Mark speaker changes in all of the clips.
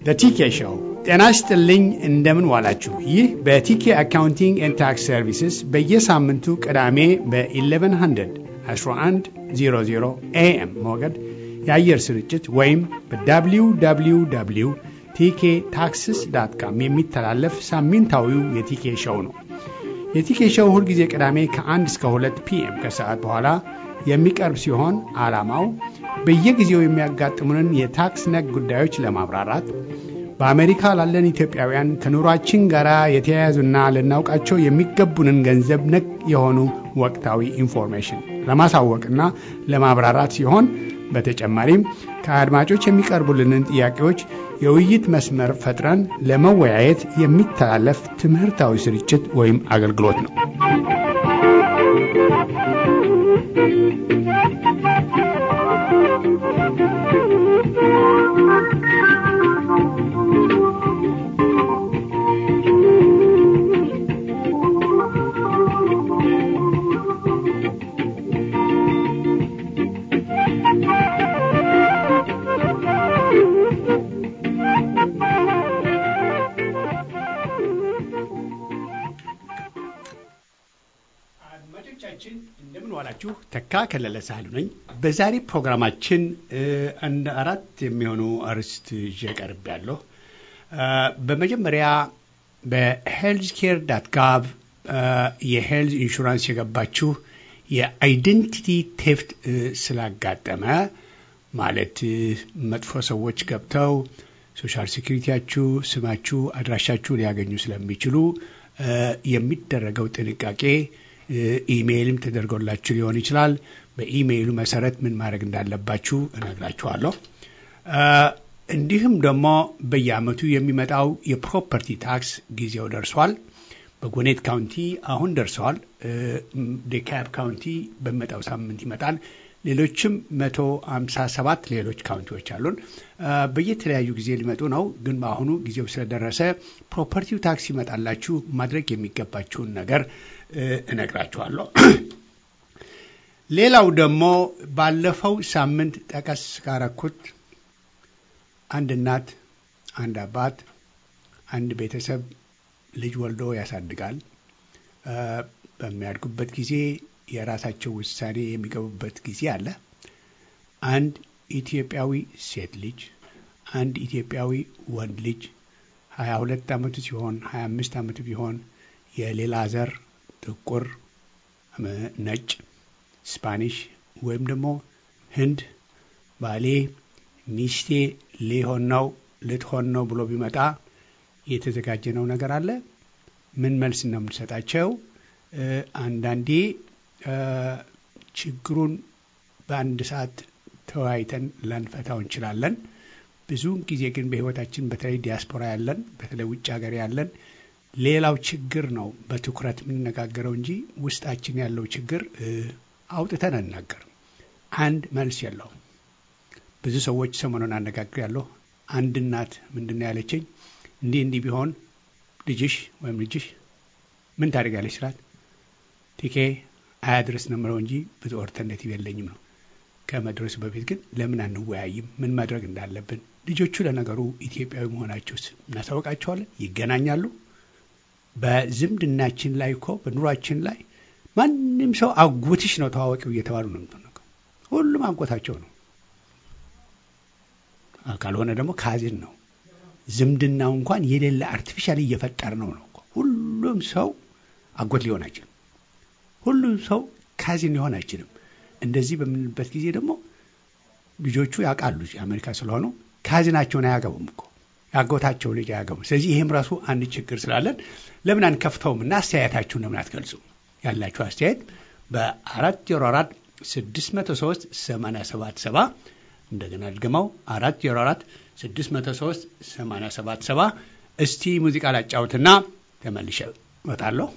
Speaker 1: በቲኬ ሾው ጤና ይስጥልኝ። እንደምን ዋላችሁ? ይህ በቲኬ አካውንቲንግ ኤንድ ታክስ ሰርቪስስ በየሳምንቱ ቅዳሜ በ1100 1100 ኤኤም ሞገድ የአየር ስርጭት ወይም በwww ቲኬ ታክስስ ዳት ካም የሚተላለፍ ሳምንታዊው የቲኬ ሾው ነው። የቲኬ ሾው ሁልጊዜ ቅዳሜ ከ1 እስከ 2 ፒኤም ከሰዓት በኋላ የሚቀርብ ሲሆን ዓላማው በየጊዜው የሚያጋጥሙንን የታክስ ነክ ጉዳዮች ለማብራራት በአሜሪካ ላለን ኢትዮጵያውያን ከኑሯችን ጋር የተያያዙና ልናውቃቸው የሚገቡንን ገንዘብ ነክ የሆኑ ወቅታዊ ኢንፎርሜሽን ለማሳወቅና ለማብራራት ሲሆን በተጨማሪም ከአድማጮች የሚቀርቡልንን ጥያቄዎች የውይይት መስመር ፈጥረን ለመወያየት የሚተላለፍ ትምህርታዊ ስርጭት ወይም አገልግሎት ነው። አድማጮቻችን እንደምን ዋላችሁ። ተካ ከለለ ሳህሉ ነኝ። በዛሬ ፕሮግራማችን አንድ አራት የሚሆኑ አርዕስት ይዤ ቀርብ ያለሁ። በመጀመሪያ በሄልዝ ኬር ዳት ጋቭ የሄልዝ ኢንሹራንስ የገባችሁ የአይደንቲቲ ቴፍት ስላጋጠመ ማለት መጥፎ ሰዎች ገብተው ሶሻል ሴኩሪቲያችሁ፣ ስማችሁ፣ አድራሻችሁ ሊያገኙ ስለሚችሉ የሚደረገው ጥንቃቄ ኢሜይልም ተደርጎላችሁ ሊሆን ይችላል። በኢሜይሉ መሰረት ምን ማድረግ እንዳለባችሁ እነግራችኋለሁ። እንዲሁም ደግሞ በየአመቱ የሚመጣው የፕሮፐርቲ ታክስ ጊዜው ደርሷል። በጎኔት ካውንቲ አሁን ደርሰዋል። ዴካብ ካውንቲ በሚመጣው ሳምንት ይመጣል። ሌሎችም መቶ ሀምሳ ሰባት ሌሎች ካውንቲዎች አሉን። በየተለያዩ ጊዜ ሊመጡ ነው፣ ግን በአሁኑ ጊዜው ስለደረሰ ፕሮፐርቲው ታክስ ይመጣላችሁ ማድረግ የሚገባችሁን ነገር እነግራችኋለሁ። ሌላው ደግሞ ባለፈው ሳምንት ጠቀስ ካረኩት አንድ እናት፣ አንድ አባት፣ አንድ ቤተሰብ ልጅ ወልዶ ያሳድጋል። በሚያድጉበት ጊዜ የራሳቸው ውሳኔ የሚገቡበት ጊዜ አለ። አንድ ኢትዮጵያዊ ሴት ልጅ፣ አንድ ኢትዮጵያዊ ወንድ ልጅ ሀያ ሁለት ዓመቱ ሲሆን ሀያ አምስት ዓመቱ ቢሆን የሌላ ዘር ጥቁር፣ ነጭ፣ ስፓኒሽ ወይም ደግሞ ህንድ ባሌ ሚስቴ ሊሆን ነው ልትሆን ነው ብሎ ቢመጣ የተዘጋጀነው ነገር አለ። ምን መልስ ነው የምንሰጣቸው? አንዳንዴ ችግሩን በአንድ ሰዓት ተወያይተን ላንፈታው እንችላለን። ብዙውን ጊዜ ግን በህይወታችን በተለይ ዲያስፖራ ያለን በተለይ ውጭ ሀገር ያለን ሌላው ችግር ነው በትኩረት የምንነጋገረው እንጂ ውስጣችን ያለው ችግር አውጥተን አንናገርም። አንድ መልስ የለውም። ብዙ ሰዎች ሰሞኑን አነጋግር ያለሁ አንድ እናት ምንድን ነው ያለችኝ፣ እንዲህ እንዲህ ቢሆን ልጅሽ ወይም ልጅሽ ምን ታደርጋለች ስላት ቲኬ አያድረስ ነው የምለው እንጂ ብዙ ኦልተርኔቲቭ የለኝም ነው። ከመድረሱ በፊት ግን ለምን አንወያይም? ምን ማድረግ እንዳለብን። ልጆቹ ለነገሩ ኢትዮጵያዊ መሆናቸውስ እናሳውቃቸዋለን። ይገናኛሉ። በዝምድናችን ላይ እኮ በኑሯችን ላይ ማንም ሰው አጎትሽ ነው ተዋወቂው እየተባሉ ነው የምትነገው። ሁሉም አጎታቸው ነው። ካልሆነ ደግሞ ካዝን ነው። ዝምድናው እንኳን የሌለ አርቲፊሻል እየፈጠር ነው ነው። ሁሉም ሰው አጎት ሊሆን አይችልም። ሁሉም ሰው ካዚን ሊሆን አይችልም። እንደዚህ በምንልበት ጊዜ ደግሞ ልጆቹ ያውቃሉ አሜሪካ ስለሆኑ ካዝናቸውን አያገቡም እኮ ያጎታቸው ልጅ አያገቡም። ስለዚህ ይህም ራሱ አንድ ችግር ስላለን ለምን አንከፍተውም እና አስተያየታችሁን ለምን አትገልጹ? ያላችሁ አስተያየት በአራት ዜሮ አራት ስድስት መቶ ሶስት ሰማንያ ሰባት ሰባ እንደገና ድገመው አራት ዜሮ አራት ስድስት መቶ ሶስት ሰማንያ ሰባት ሰባ እስቲ ሙዚቃ ላጫውትና ተመልሼ እመጣለሁ።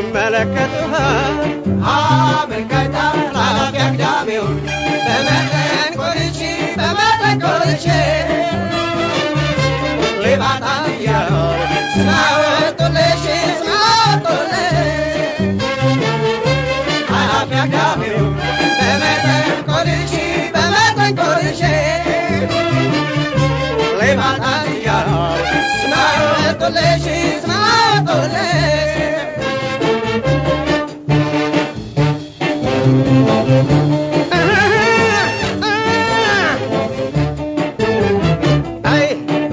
Speaker 2: ይመለከቱሃል አመልካታ ላፊ አግዳሚውን በመጠን ቆልቼ በመጠን ቆልቼ ሌባታ እያለው ስማወጡልሽ ስማወጡልሽ ኃላፊ አግዳሚውን በመጠን ቆልቼ በመጠን ቆልቼ ሌባታ እያለው ስማወጡልሽ ስማወጡልሽ አይ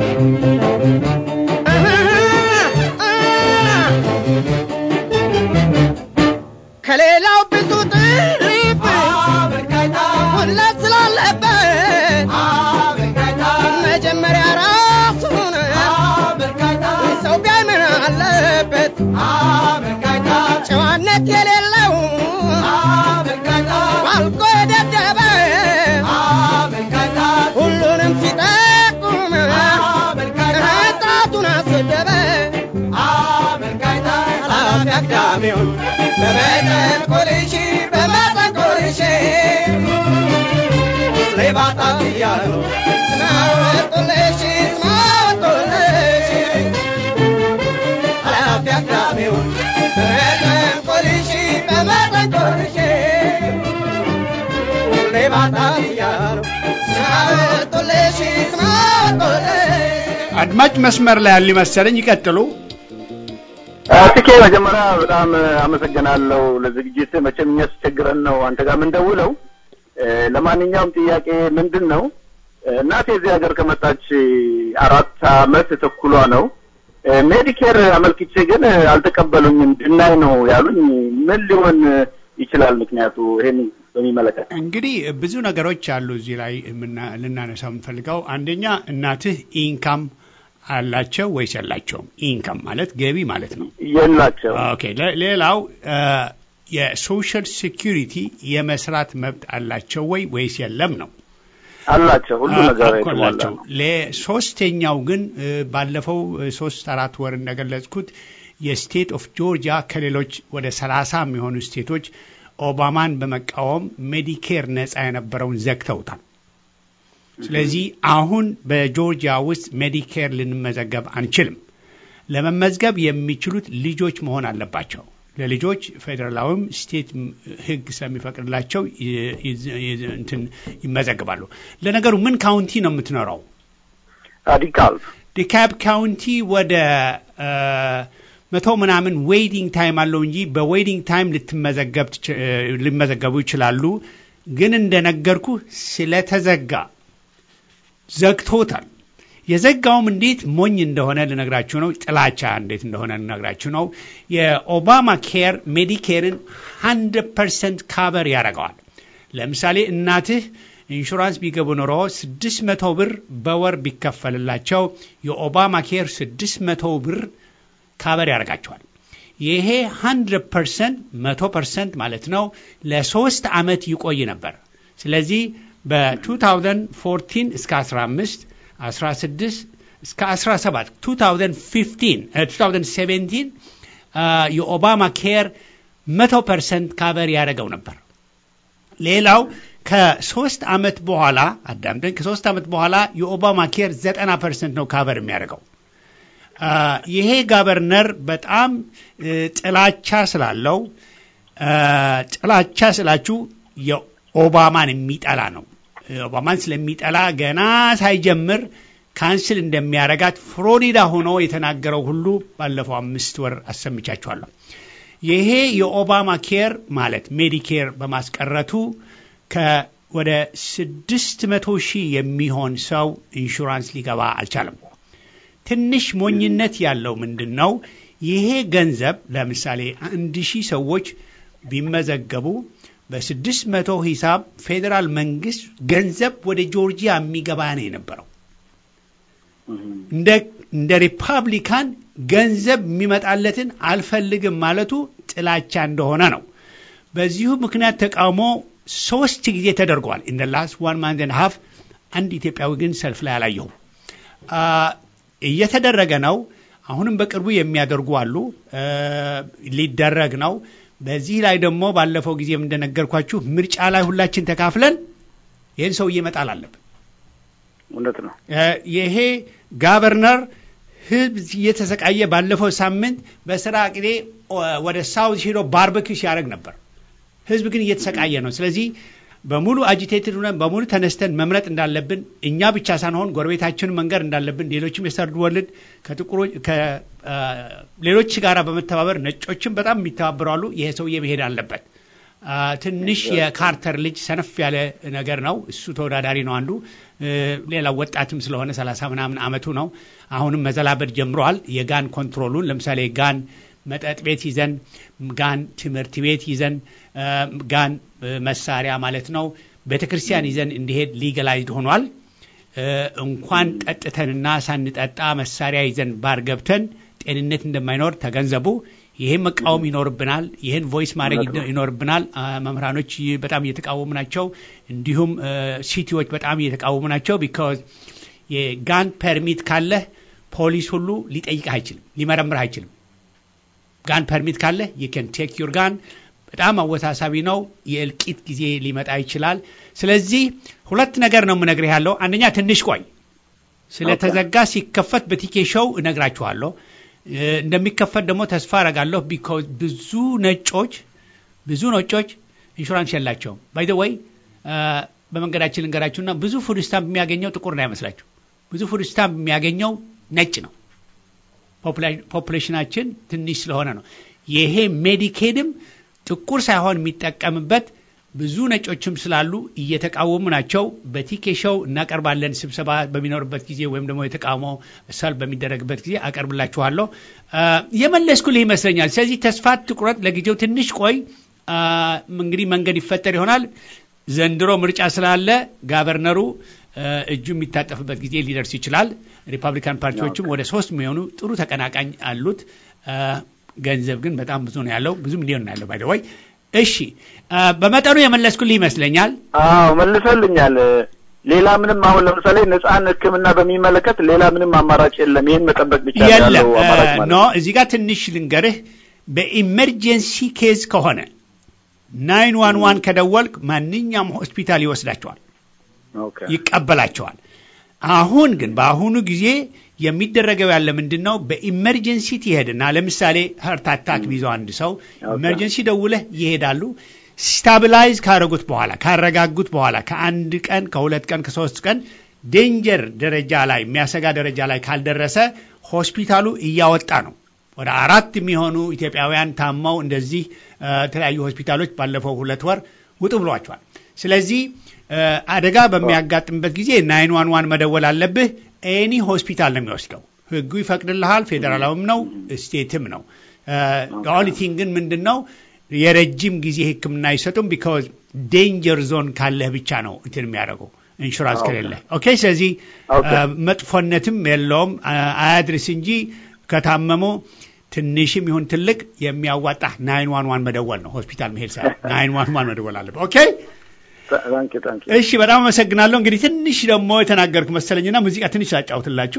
Speaker 2: ከሌላው ብዙ ጥሪፍ ሁለት ስላለበት መጀመሪያ ራሱን ሰው ቢያይ ምን አለበት ጨዋነት የሌለው ባልቆ የደደበ ሁሉንም ሲጠቁም ጣቱን አሰደበ ኃላፊ አግዳሚውን በመጠን ቆልሼ በመጠን ቆልሼ ሌባታ እያሉ ስማወጡልሽ ስማወጡልሽ ኃላፊ አግዳሚውን በመጠን ቆልሼ በመጠን ቆልሼ ሌባታ እያሉ ስማወጡልሽ ስማወጡልሽ
Speaker 1: አድማጭ መስመር ላይ ያሉ መሰለኝ። ይቀጥሉ።
Speaker 3: ትኬ መጀመሪያ በጣም አመሰግናለሁ ለዝግጅት። መቼም የሚያስቸግረን ነው አንተ ጋር የምንደውለው። እ፣ ለማንኛውም ጥያቄ ምንድን ነው እናቴ እዚህ ሀገር ከመጣች አራት አመት ተኩሏ ነው። እ፣ ሜዲኬር አመልክቼ ግን አልተቀበሉኝም። ድናይ ነው ያሉኝ። ምን ሊሆን ይችላል ምክንያቱ? ይሄን በሚመለከት
Speaker 1: እንግዲህ ብዙ ነገሮች አሉ እዚህ ላይ የምና- ልናነሳው የምንፈልገው አንደኛ እናትህ ኢንካም አላቸው ወይስ የላቸውም? ኢንካም ማለት ገቢ ማለት ነው።
Speaker 3: የላቸው
Speaker 1: ኦኬ። ለ- ሌላው የሶሻል ሴኪሪቲ የመስራት መብት አላቸው ወይ ወይስ የለም ነው።
Speaker 3: አላቸው ሁሉ ነገር
Speaker 1: እኮ
Speaker 3: የተሟላ
Speaker 1: አላቸው።
Speaker 3: ነው።
Speaker 1: ለሶስተኛው ግን እ፣ ባለፈው እ፣ ሶስት አራት ወር እንደገለጽኩት የስቴት ኦፍ ጆርጂያ ከሌሎች ወደ ሰላሳ የሚሆኑ ስቴቶች ኦባማን በመቃወም ሜዲኬር ነጻ የነበረውን ዘግተውታል። ስለዚህ አሁን በጆርጂያ ውስጥ ሜዲኬር ልንመዘገብ አንችልም። ለመመዝገብ የሚችሉት ልጆች መሆን አለባቸው። ለልጆች ፌዴራላዊም ስቴት ሕግ ስለሚፈቅድላቸው ይ- ይ- ይ- እንትን ይመዘግባሉ። ለነገሩ ምን ካውንቲ ነው የምትኖረው?
Speaker 3: ራዲካል
Speaker 1: ዲካብ ካውንቲ ወደ አ፣ መቶ ምናምን ዌይቲንግ ታይም አለው እንጂ በዌይቲንግ ታይም ልትመዘገብ ትች- እ፣ ሊመዘገቡ ይችላሉ። ግን እንደነገርኩ ስለተዘጋ ዘግቶታል። የዘጋውም እንዴት ሞኝ እንደሆነ ልነግራችሁ ነው። ጥላቻ እንዴት እንደሆነ ልነግራችሁ ነው። የኦባማ ኬር ሜዲኬርን 100 ፐርሰንት ካቨር ያደርገዋል። ለምሳሌ እናትህ ኢንሹራንስ ቢገቡ ኖሮ 600 ብር በወር ቢከፈልላቸው የኦባማ ኬር 600 ብር ካቨር ያደርጋቸዋል። ይሄ 100 ፐርሰንት 100 ፐርሰንት ማለት ነው ለሶስት ዓመት ይቆይ ነበር። ስለዚህ በ2014 እስከ 15 16 እስከ 17 2015 እ 2017 አ፣ የኦባማ ኬር 100 ፐርሰንት ካቨር ያደረገው ነበር። ሌላው ከሶስት ዓመት በኋላ አዳምጠኝ፣ ከሶስት ዓመት በኋላ የኦባማ ኬር 90 ፐርሰንት ነው ካቨር የሚያደርገው። አ፣ ይሄ ጋቨርነር በጣም እ፣ ጥላቻ ስላለው አ፣ ጥላቻ ስላችሁ የኦባማን የሚጠላ ነው። ኦባማን ስለሚጠላ ገና ሳይጀምር ካንስል እንደሚያረጋት ፍሎሪዳ ሆኖ የተናገረው ሁሉ ባለፈው አምስት ወር አሰምቻችኋለሁ። ይሄ የኦባማ ኬር ማለት ሜዲኬር በማስቀረቱ ከወደ ስድስት መቶ ሺህ የሚሆን ሰው ኢንሹራንስ ሊገባ አልቻለም። ትንሽ ሞኝነት ያለው ምንድን ነው? ይሄ ገንዘብ ለምሳሌ አንድ ሺህ ሰዎች ቢመዘገቡ በስድስት መቶ ሂሳብ ፌዴራል መንግስት ገንዘብ ወደ ጆርጂያ የሚገባ ነው የነበረው። እንደ እንደ ሪፐብሊካን ገንዘብ የሚመጣለትን አልፈልግም ማለቱ ጥላቻ እንደሆነ ነው። በዚሁ ምክንያት ተቃውሞ ሶስት ጊዜ ተደርጓል። ኢን ላስት ዋን ማንዝ ኤንድ ሀፍ አንድ ኢትዮጵያዊ ግን ሰልፍ ላይ አላየሁም። አ፣ እየተደረገ ነው። አሁንም በቅርቡ የሚያደርጉ አሉ። ሊደረግ ነው። በዚህ ላይ ደግሞ ባለፈው ጊዜም እንደነገርኳችሁ ምርጫ ላይ ሁላችን ተካፍለን ይህን ሰውዬ መጣል አለብን።
Speaker 3: እውነት ነው።
Speaker 1: ይሄ ጋቨርነር ህዝብ እየተሰቃየ ባለፈው ሳምንት በስራ ቅዴ ወደ ሳውዝ ሄዶ ባርበኪው ሲያደርግ ነበር። ህዝብ ግን እየተሰቃየ ነው። ስለዚህ በሙሉ አጂቴትድ ሆነን በሙሉ ተነስተን መምረጥ እንዳለብን እኛ ብቻ ሳንሆን ጎረቤታችንን መንገር እንዳለብን ሌሎችም የሰርድ ወርልድ ከጥቁሮች ከሌሎች ጋር በመተባበር ነጮችም በጣም የሚተባበሩ አሉ። ይሄ ሰውዬ መሄድ አለበት። ትንሽ የካርተር ልጅ ሰነፍ ያለ ነገር ነው። እሱ ተወዳዳሪ ነው አንዱ። ሌላው ወጣትም ስለሆነ ሰላሳ ምናምን አመቱ ነው። አሁንም መዘላበድ ጀምረዋል። የጋን ኮንትሮሉን ለምሳሌ ጋን መጠጥ ቤት ይዘን ጋን ትምህርት ቤት ይዘን ጋን መሳሪያ ማለት ነው ቤተ ክርስቲያን ይዘን እንዲሄድ ሊገላይዝድ ሆኗል። እንኳን ጠጥተንና ሳንጠጣ መሳሪያ ይዘን ባር ገብተን ጤንነት እንደማይኖር ተገንዘቡ። ይህን መቃወም ይኖርብናል። ይህን ቮይስ ማድረግ ይኖርብናል። መምህራኖች በጣም እየተቃወሙ ናቸው። እንዲሁም ሲቲዎች በጣም እየተቃወሙ ናቸው። ቢካዝ የጋን ፐርሚት ካለህ ፖሊስ ሁሉ ሊጠይቅህ አይችልም፣ ሊመረምርህ አይችልም። ጋን ፐርሚት ካለህ የከን ቴክ ዩር ጋን በጣም አወሳሳቢ ነው። የእልቂት ጊዜ ሊመጣ ይችላል። ስለዚህ ሁለት ነገር ነው የምነግርህ ያለው። አንደኛ ትንሽ ቆይ፣ ስለተዘጋ ሲከፈት በቲኬ ሾው እነግራችኋለሁ። እንደሚከፈት ደግሞ ተስፋ አረጋለሁ። ቢኮዝ ብዙ ነጮች ብዙ ነጮች ኢንሹራንስ የላቸውም። ባይ ዘ ወይ በመንገዳችን ልንገራችሁና ብዙ ፉድ ስታምፕ የሚያገኘው ጥቁር እንዳይመስላችሁ። ብዙ ፉድ ስታምፕ የሚያገኘው ነጭ ነው። ፖፑሌሽናችን ትንሽ ስለሆነ ነው። ይሄ ሜዲኬድም ጥቁር ሳይሆን የሚጠቀምበት ብዙ ነጮችም ስላሉ እየተቃወሙ ናቸው። በቲኬ ሾው እናቀርባለን። ስብሰባ በሚኖርበት ጊዜ ወይም ደግሞ የተቃውሞ ሰልፍ በሚደረግበት ጊዜ አቀርብላችኋለሁ። የመለስኩልህ ይመስለኛል። ስለዚህ ተስፋ ትቁረጥ፣ ለጊዜው ትንሽ ቆይ። እንግዲህ መንገድ ይፈጠር ይሆናል። ዘንድሮ ምርጫ ስላለ ጋቨርነሩ እጁ የሚታጠፍበት ጊዜ ሊደርስ ይችላል። ሪፐብሊካን ፓርቲዎችም ወደ ሶስት የሚሆኑ ጥሩ ተቀናቃኝ አሉት። ገንዘብ ግን በጣም ብዙ ነው ያለው፣ ብዙ ሚሊዮን ነው ያለው። ባይደወይ እሺ፣ በመጠኑ የመለስኩልህ ይመስለኛል።
Speaker 3: አዎ መልሰልኛል። ሌላ ምንም አሁን ለምሳሌ ነፃን ሕክምና በሚመለከት ሌላ ምንም አማራጭ የለም። ይህን መጠበቅ ብቻ ነው
Speaker 1: የለም
Speaker 3: ያለው አማራጭ ማለት
Speaker 1: ኖ
Speaker 3: ነው።
Speaker 1: እዚህ ጋር ትንሽ ልንገርህ። በኢመርጀንሲ ኬዝ ከሆነ ናይን ዋን ዋን ከደወልክ ማንኛውም ሆስፒታል ይወስዳቸዋል፣
Speaker 3: ኦኬ
Speaker 1: ይቀበላቸዋል። አሁን ግን በአሁኑ ጊዜ የሚደረገው ያለ ምንድን ነው? በኢመርጀንሲ ትሄድና ለምሳሌ ሀርት አታክ ቢይዘው አንድ ሰው ኢመርጀንሲ ደውለህ ይሄዳሉ። ስታብላይዝ ካረጉት በኋላ ካረጋጉት በኋላ ከአንድ ቀን ከሁለት ቀን ከሶስት ቀን ዴንጀር ደረጃ ላይ የሚያሰጋ ደረጃ ላይ ካልደረሰ ሆስፒታሉ እያወጣ ነው። ወደ አራት የሚሆኑ ኢትዮጵያውያን ታመው እንደዚህ እ፣ የተለያዩ ሆስፒታሎች ባለፈው ሁለት ወር ውጡ ብሏቸዋል። ስለዚህ እ፣ አደጋ በሚያጋጥምበት ጊዜ ናይን ዋን ዋን መደወል አለብህ። ኤኒ ሆስፒታል ነው የሚወስደው። ህጉ ይፈቅድልሃል። ፌዴራላዊም ነው ስቴትም ነው። ኦኒቲንግ ግን ምንድን ነው የረጅም ጊዜ ሕክምና አይሰጡም። ቢካዝ ዴንጀር ዞን ካለህ ብቻ ነው እንትን የሚያደርገው ኢንሹራንስ ከሌለ። ኦኬ ስለዚህ
Speaker 3: ኦኬ።
Speaker 1: እ፣ መጥፎነትም የለውም አ- አያድርስ እንጂ ከታመሙ ትንሽም ይሁን ትልቅ የሚያዋጣ ናይን ዋን ዋን መደወል ነው። ሆስፒታል መሄድ ሳይሆን ናይን ዋን ዋን መደወል አለበት። ኦኬ
Speaker 3: ታንኪ ታንኪ
Speaker 1: እሺ፣ በጣም አመሰግናለሁ። እንግዲህ ትንሽ ደግሞ የተናገርኩ መሰለኝና ሙዚቃ ትንሽ ላጫውትላችሁ።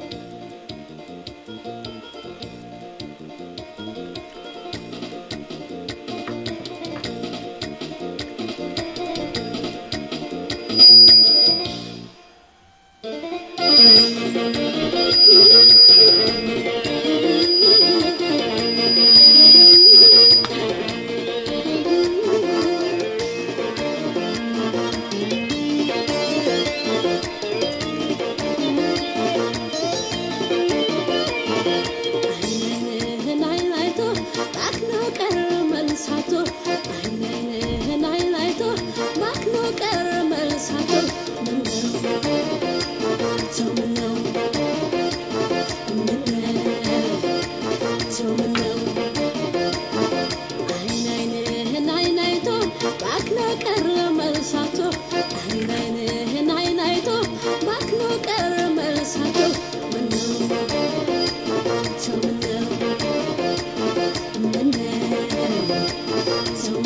Speaker 4: አይንህን አይን አይቶ ባክኖ ቀረ መልሳቶ አይንህን አይን አይቶ ባክኖ ቀረ መልሳቶ ምነው ሰው ምነው ምነው ሰው ምነው አይን አይንህን አይን አይቶ ባክኖ ቀረ መልሳቶ አይን አይንህን አይን አይቶ ባክኖ ቀረ መልሳቶ ምነው ሰው ምነው ምነው ሰው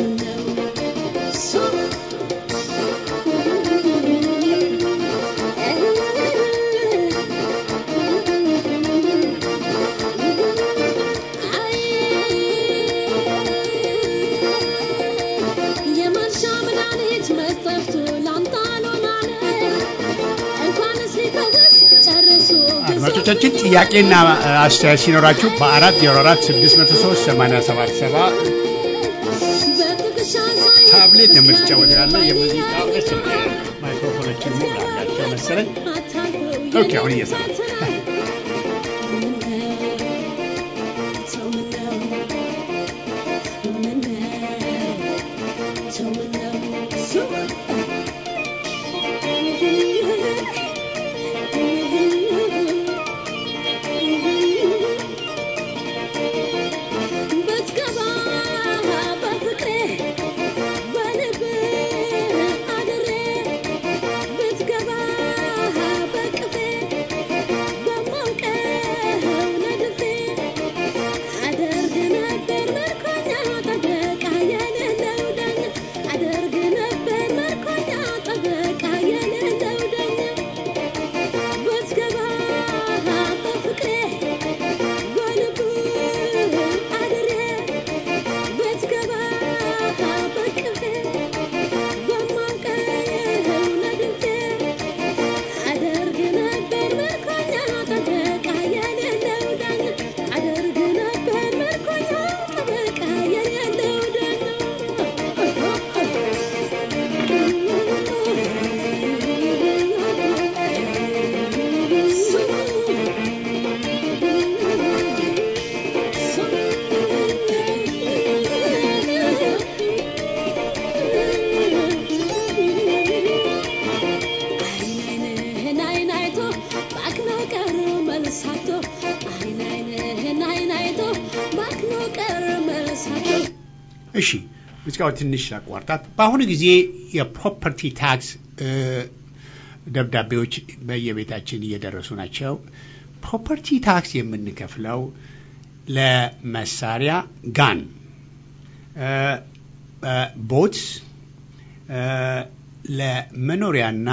Speaker 1: አድማጮቻችን ጥያቄና አስተያየት ሲኖራችሁ በአራት ዜሮ አራት ስድስት መቶ ሶስት ሰማንያ ሰባት ሰባ ታብሌት ነው የምትጫወተው ያለ የሙዚቃ ደስ ማይክሮፎኖችን ሙሉ አላቸው መሰለኝ። ኦኬ አሁን እየሰራ
Speaker 4: ብትገባ በፍቅሬ በልብህ አድሬ ብትገባ በቅፌ በማውቀው ነድፌ አደርግ ነበር ምርኮኛ ጠበቃ የሌለው ዳኛ አደርግ ነበር ምርኮኛ ጠበቃ የሌለው ዳኛ ብትገባ በፍቅሬ በልብህ አድሬ ብትገባ በቅፌ በማውቀው ነድፌ አደርግ ነበር ምርኮኛ ጠበቃ የሌለው ዳኛ አደርግ ነበር ምርኮኛ ጠበቃ የሌለው አይን አይን አይቶ ባክኖ ቀር መልሳቶ አይን አይንህን አይን አይቶ ባክኖ ቀር መልሳቶ
Speaker 1: እሺ ሙዚቃው ትንሽ አቋርጣት። በአሁኑ ጊዜ የፕሮፐርቲ ታክስ እ፣ ደብዳቤዎች በየቤታችን እየደረሱ ናቸው። ፕሮፐርቲ ታክስ የምንከፍለው ለመሳሪያ ጋን፣ ቦትስ፣ ለመኖሪያና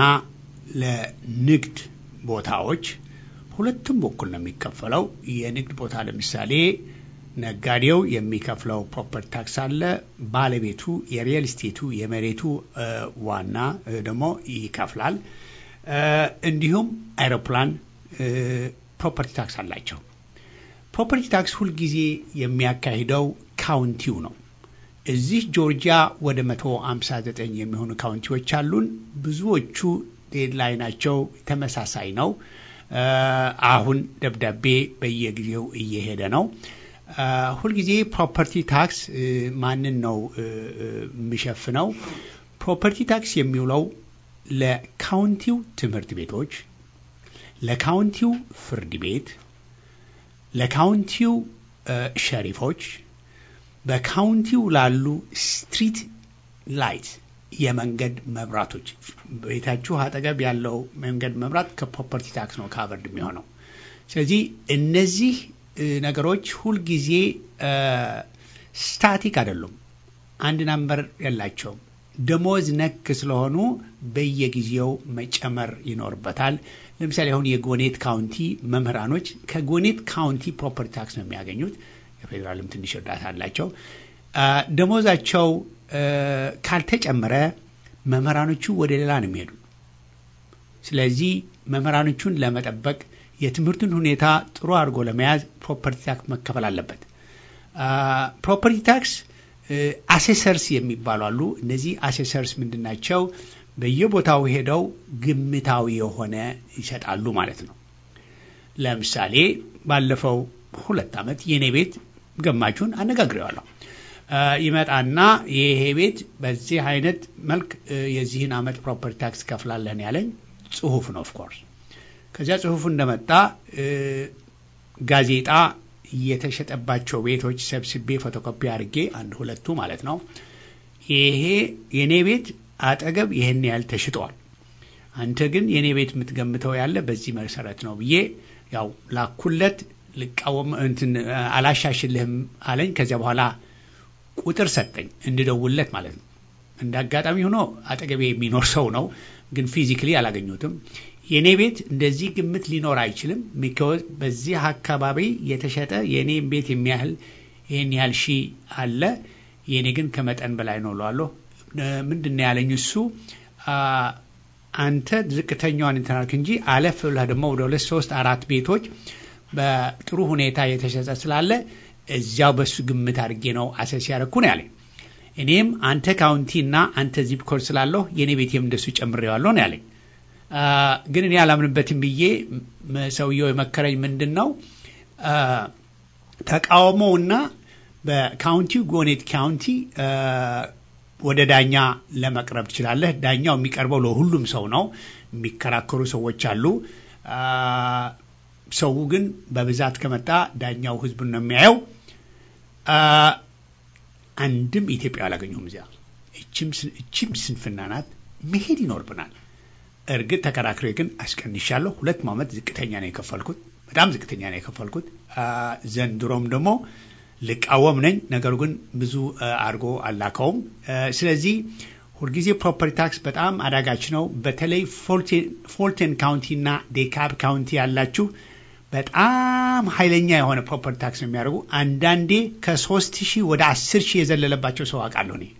Speaker 1: ለንግድ ቦታዎች ሁለቱም በኩል ነው የሚከፈለው። የንግድ ቦታ ለምሳሌ ነጋዴው የሚከፍለው ፕሮፐርቲ ታክስ አለ። ባለቤቱ የሪል ስቴቱ የመሬቱ እ፣ ዋና እ፣ ደግሞ ይከፍላል። እ፣ እንዲሁም አይሮፕላን ፕሮፐርቲ ታክስ አላቸው። ፕሮፐርቲ ታክስ ሁልጊዜ የሚያካሂደው ካውንቲው ነው። እዚህ ጆርጂያ ወደ 159 የሚሆኑ ካውንቲዎች አሉን። ብዙዎቹ ዴድላይናቸው ተመሳሳይ ነው። እ፣ አሁን ደብዳቤ በየጊዜው እየሄደ ነው። እ፣ ሁልጊዜ ፕሮፐርቲ ታክስ እ፣ ማንን ነው እ፣ እ፣ የሚሸፍነው? ፕሮፐርቲ ታክስ የሚውለው ለካውንቲው ትምህርት ቤቶች፣ ለካውንቲው ፍርድ ቤት፣ ለካውንቲው እ፣ ሸሪፎች፣ በካውንቲው ላሉ ስትሪት ላይት የመንገድ መብራቶች ቤታችሁ አጠገብ ያለው መንገድ መብራት ከፕሮፐርቲ ታክስ ነው ካቨርድ የሚሆነው። ስለዚህ እነዚህ እ፣ ነገሮች ሁልጊዜ እ፣ ስታቲክ አይደሉም፣ አንድ ናምበር የላቸውም። ደሞዝ ነክ ስለሆኑ በየጊዜው መጨመር ይኖርበታል። ለምሳሌ አሁን የጎኔት ካውንቲ መምህራኖች ከጎኔት ካውንቲ ፕሮፐርቲ ታክስ ነው የሚያገኙት። የፌዴራልም ትንሽ እርዳታ አላቸው። አ፣ ደሞዛቸው እ፣ ካልተጨመረ መምህራኖቹ ወደ ሌላ ነው የሚሄዱ። ስለዚህ መምህራኖቹን ለመጠበቅ የትምህርቱን ሁኔታ ጥሩ አድርጎ ለመያዝ ፕሮፐርቲ ታክስ መከፈል አለበት። ፕሮፐርቲ ታክስ አሴሰርስ የሚባሉ አሉ። እነዚህ አሴሰርስ ምንድን ናቸው? በየቦታው ሄደው ግምታዊ የሆነ ይሰጣሉ ማለት ነው። ለምሳሌ ባለፈው ሁለት ዓመት የእኔ ቤት ገማቹን አነጋግሬዋለሁ። አ፣ ይመጣና ይሄ ቤት በዚህ አይነት መልክ እ፣ የዚህን ዓመት ፕሮፐርቲ ታክስ ከፍላለህን ያለኝ ጽሁፍ ነው ኦፍኮርስ ከዚያ ጽሁፉ እንደመጣ እ፣ ጋዜጣ የተሸጠባቸው ቤቶች ሰብስቤ ፎቶኮፒ አድርጌ አንድ ሁለቱ ማለት ነው። ይሄ የኔ ቤት አጠገብ ይህን ያህል ተሽጧል፣ አንተ ግን የኔ ቤት የምትገምተው ያለ በዚህ መሰረት ነው ብዬ ያው ላኩለት። ልቃወም እንትን አላሻሽልህም አለኝ። ከዚያ በኋላ ቁጥር ሰጠኝ እንድደውልለት ማለት ነው። እንደ አጋጣሚ ሆኖ አጠገቤ የሚኖር ሰው ነው፣ ግን ፊዚክሊ አላገኙትም። የእኔ ቤት እንደዚህ ግምት ሊኖር አይችልም። ሚካወዝ በዚህ አካባቢ የተሸጠ የእኔም ቤት የሚያህል ይህን ያህል ሺ አለ፣ የእኔ ግን ከመጠን በላይ ነው እለዋለሁ። ምንድን ነው ያለኝ እሱ አ፣ አንተ ዝቅተኛዋን እንትናልክ እንጂ አለፍ ብለህ ደግሞ ወደ ሁለት ሶስት አራት ቤቶች በጥሩ ሁኔታ የተሸጠ ስላለ እዚያው በሱ ግምት አድርጌ ነው አሰስ ያደረኩ ነው ያለኝ። እኔም አንተ ካውንቲ እና አንተ ዚፕ ኮድ ስላለሁ የእኔ ቤቴም እንደሱ ጨምሬዋለሁ ነው ያለኝ። አ፣ ግን እኔ አላምንበትም ብዬ ም- ሰውየው የመከረኝ ምንድን ነው አ፣ ተቃውሞውና በካውንቲው ጎኔት ካውንቲ አ፣ ወደ ዳኛ ለመቅረብ ትችላለህ። ዳኛው የሚቀርበው ለሁሉም ሰው ነው። የሚከራከሩ ሰዎች አሉ። አ፣ ሰው ግን በብዛት ከመጣ ዳኛው ህዝቡን ነው የሚያየው። አ፣ አንድም ኢትዮጵያ አላገኘሁም እዚያ። እችም ስ- እችም ስንፍና ናት። መሄድ ይኖርብናል። እርግጥ ተከራክሬ ግን አስቀንሻለሁ። ሁለት ዓመት ዝቅተኛ ነው የከፈልኩት፣ በጣም ዝቅተኛ ነው የከፈልኩት። አ፣ ዘንድሮም ደግሞ ልቃወም ነኝ። ነገሩ ግን ብዙ አ፣ አድርጎ አላከውም። አ፣ ስለዚህ ሁልጊዜ ፕሮፐርቲ ታክስ በጣም አዳጋች ነው። በተለይ ፎልቴን ካውንቲ እና ዴካብ ካውንቲ ያላችሁ በጣም ኃይለኛ የሆነ ፕሮፐርቲ ታክስ ነው የሚያደርጉ። አንዳንዴ ከሶስት ሺህ ወደ አስር ሺህ የዘለለባቸው ሰው አውቃለሁ እኔ።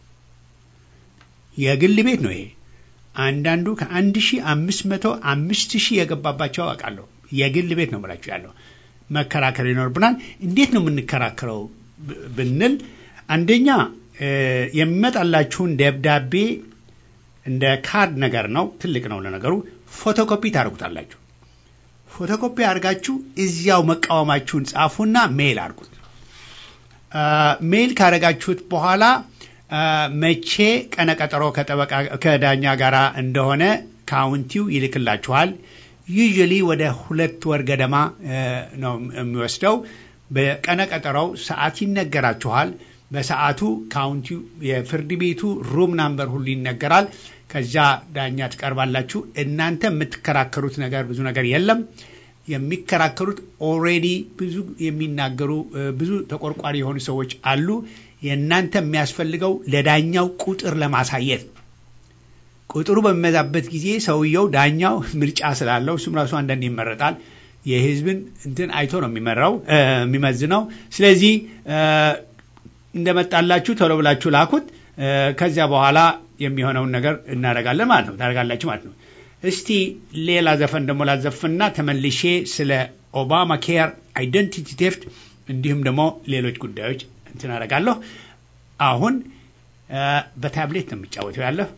Speaker 1: የግል ቤት ነው ይሄ። አንዳንዱ ከአንድ ሺህ አምስት መቶ አምስት ሺህ የገባባቸው አውቃለሁ። የግል ቤት ነው ብላችሁ ያለው መከራከር ይኖርብናል። እንዴት ነው የምንከራከረው ብ- ብንል አንደኛ እ፣ የሚመጣላችሁን ደብዳቤ እንደ ካርድ ነገር ነው፣ ትልቅ ነው ለነገሩ። ፎቶኮፒ ታደርጉታላችሁ። ፎቶኮፒ አድርጋችሁ እዚያው መቃወማችሁን ጻፉና ሜል አድርጉት። አ፣ ሜል ካደረጋችሁት በኋላ አ፣ መቼ ቀነቀጠሮ ከጠበቃ ከዳኛ ጋር እንደሆነ ካውንቲው ይልክላችኋል። ዩዥሊ ወደ ሁለት ወር ገደማ እ፣ ነው የሚወስደው። በቀነቀጠሮው ሰዓት ይነገራችኋል። በሰዓቱ ካውንቲው የፍርድ ቤቱ ሩም ናምበር ሁሉ ይነገራል። ከዚያ ዳኛ ትቀርባላችሁ። እናንተ የምትከራከሩት ነገር ብዙ ነገር የለም። የሚከራከሩት ኦልሬዲ ብዙ የሚናገሩ እ፣ ብዙ ተቆርቋሪ የሆኑ ሰዎች አሉ። የእናንተ የሚያስፈልገው ለዳኛው ቁጥር ለማሳየት ነው። ቁጥሩ በሚበዛበት ጊዜ ሰውየው ዳኛው ምርጫ ስላለው እሱም ራሱ አንዳንድ ይመረጣል። የህዝብን እንትን አይቶ ነው የሚመራው እ፣ የሚመዝነው። ስለዚህ እ፣ እንደመጣላችሁ ቶሎ ብላችሁ ላኩት። እ፣ ከዚያ በኋላ የሚሆነውን ነገር እናደርጋለን ማለት ነው ታደርጋላችሁ ማለት ነው። እስቲ ሌላ ዘፈን ደግሞ ላዘፍንና ተመልሼ ስለ ኦባማ ኬር አይደንቲቲ ቴፍት እንዲሁም ደግሞ ሌሎች ጉዳዮች እንትን አደርጋለሁ። አሁን እ፣ በታብሌት ነው የሚጫወተው ያለሁ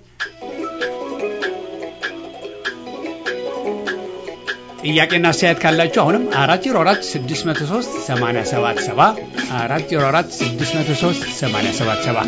Speaker 1: ጥያቄና አስተያየት ካላችሁ አሁንም አራት ዜሮ አራት ስድስት መቶ ሶስት ሰማንያ ሰባት ሰባ አራት ዜሮ አራት ስድስት መቶ ሶስት ሰማንያ ሰባት ሰባ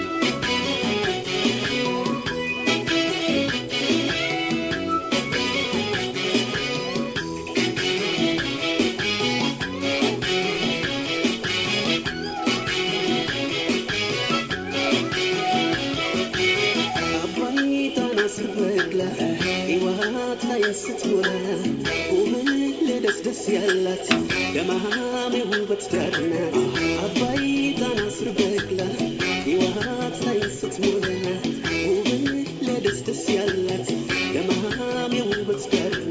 Speaker 5: አባይታን አስበግላ ሕይወት ላይ ስትሞላ ውብህ ለደስደስ ያላት ደማሜ ውበት ዳርና አባይታን አስበግላ ሕይወት ላይ ስትሞላ ውብህ ለደስደስ ያላት ደማሜ ውበት ዳርና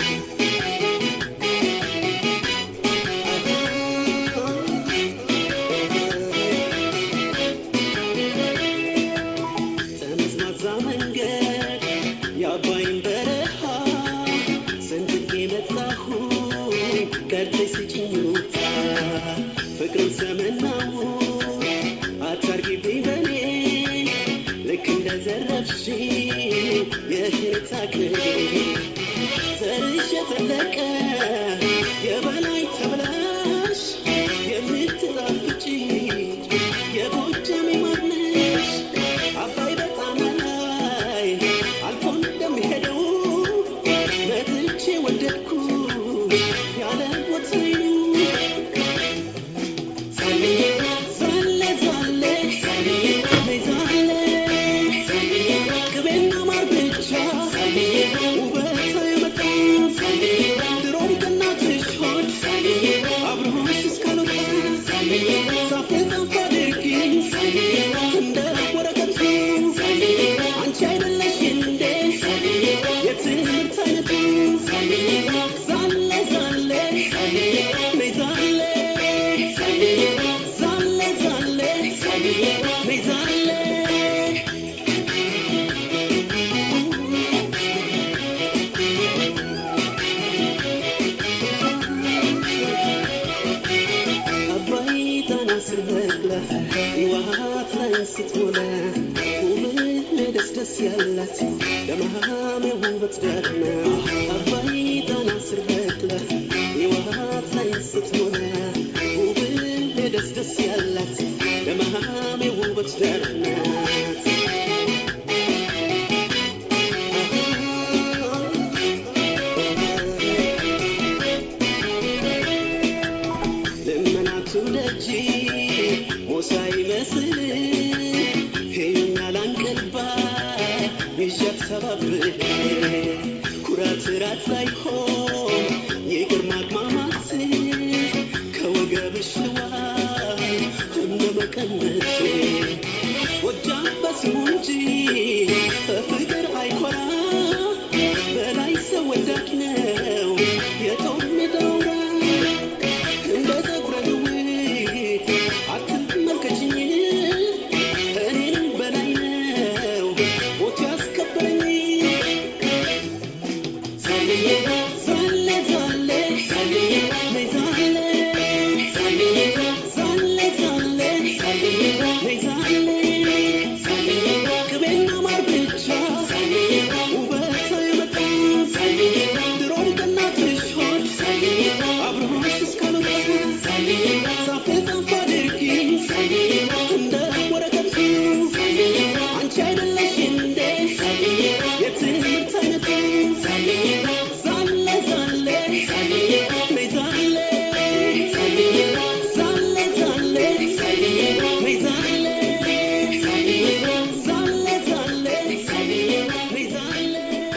Speaker 5: ጠመዝማዛ መንገድ የአባይን በረሃ ሰንድቄ መጣሁ ቀርተሽ ስጭኝ ውታ ፍቅርን ሰመናው ሕይወት ላይ ስትሞላ ውብህ ደስ ደስ ያላት ለመሃም የውበት ዳርና አባይ ጣና ስር በቅላ ሕይወት ላይ ስትሞላ ውብህ ደስ ደስ ያላት ለመሃም የውበት ዳርናት ልመናቱ ደጅ ሞሳ ይመስል ሄዩኛ ላንቀልባ ይዣት ሰባብል ኩራት ራት ላይ ሆን የግርማ ማማት ከወገብሽ ዋይ እንደ መቀነት ጎጃም በስሙ እንጂ በፍቅር አይኮራ በላይ ሰው ወዳድ ነው የጦር ሜዳው እንደ ፀጉረ ልውጥ አትመልከችኝ እኔንም በላይ ነው ሞት ያስከበረኝ ዛሌ ዛሌ ዛሌ ዛሌ ነይ ዛሌ ዛሌ ዛሌ ዛሌ ዛሌ ነይ ዛሌ ዛሌ ቅቤና ማር ብቻ ዛሌ ውበት አይመጣም ዛሌ ድሮም ከእናትሽ ሆድ ዛሌ አብሮሽ እስካልወጣ ዛሌ ዛፍ ዛፍ አድርጊ ዛሌ እንደ ወረቀቱ ዛሌ አንቺ አይደለሽ እንዴ ዛሌ የትምህርት አይነቱ ዛሌ ዛሌ ዛሌ ዛሌ ነይ ዛሌ ዛሌ ዛሌ ዛሌ ዛሌ ነይ ዛሌ ዛሌ ዛሌ ዛሌ ዛሌ ነይ ዛሌ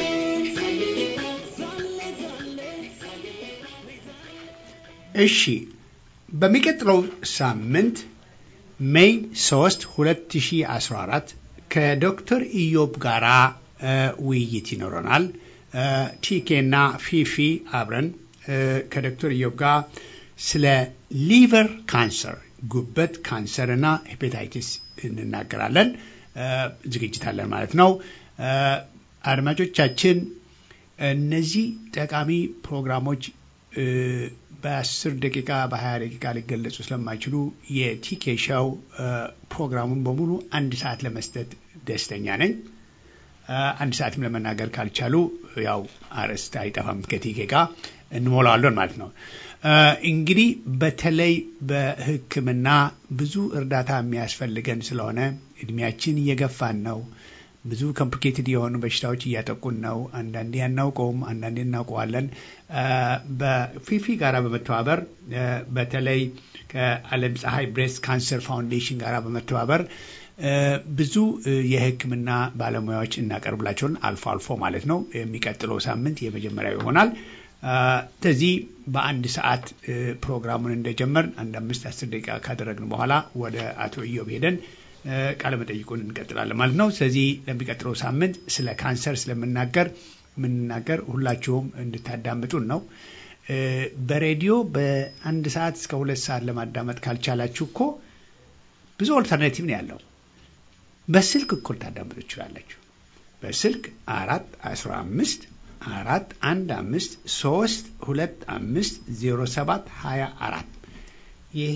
Speaker 1: እሺ በሚቀጥለው ሳምንት ሜይ 3 2014 ከዶክተር ኢዮብ ጋራ እ ውይይት ይኖረናል። እ ቲኬና ፊፊ አብረን እ ከዶክተር ኢዮብ ጋር ስለ ሊቨር ካንሰር ጉበት ካንሰር እና ሄፓታይቲስ እንናገራለን። እ ዝግጅት አለን ማለት ነው። እ አድማጮቻችን እነዚህ ጠቃሚ ፕሮግራሞች እ በአስር ደቂቃ በሀያ ደቂቃ ሊገለጹ ስለማይችሉ የቲኬ ሻው እ ፕሮግራሙን በሙሉ አንድ ሰዓት ለመስጠት ደስተኛ ነኝ። እ አንድ ሰዓትም ለመናገር ካልቻሉ ያው አርዕስት አይጠፋም ከቲኬ ጋር እንሞላዋለን ማለት ነው። እ እንግዲህ በተለይ በሕክምና ብዙ እርዳታ የሚያስፈልገን ስለሆነ እድሜያችን እየገፋን ነው። ብዙ ኮምፕሊኬትድ የሆኑ በሽታዎች እያጠቁን ነው። አንዳንዴ አናውቀውም፣ አንዳንዴ እናውቀዋለን። እ በፊፊ ጋራ በመተባበር እ በተለይ ከዓለም ፀሐይ ብሬስት ካንሰር ፋውንዴሽን ጋራ በመተባበር እ ብዙ እ የሕክምና ባለሙያዎች እናቀርብላቸውን አልፎ አልፎ ማለት ነው። የሚቀጥለው ሳምንት የመጀመሪያው ይሆናል። እ ስለዚህ በአንድ ሰዓት እ ፕሮግራሙን እንደጀመር አንድ አምስት አስር ደቂቃ ካደረግን በኋላ ወደ አቶ ኢዮብ ሄደን እ ቃለ መጠይቁን እንቀጥላለን ማለት ነው። ስለዚህ ለሚቀጥለው ሳምንት ስለ ካንሰር ስለምናገር የምንናገር ሁላችሁም እንድታዳምጡን ነው። እ በሬዲዮ በአንድ ሰዓት እስከ ሁለት ሰዓት ለማዳመጥ ካልቻላችሁ እኮ ብዙ ኦልተርናቲቭ ነው ያለው። በስልክ እኮ ልታዳምጡ ትችላላችሁ። በስልክ አራት አስራ አምስት አራት አንድ አምስት ሶስት ሁለት አምስት ዜሮ ሰባት ሀያ አራት ይሄ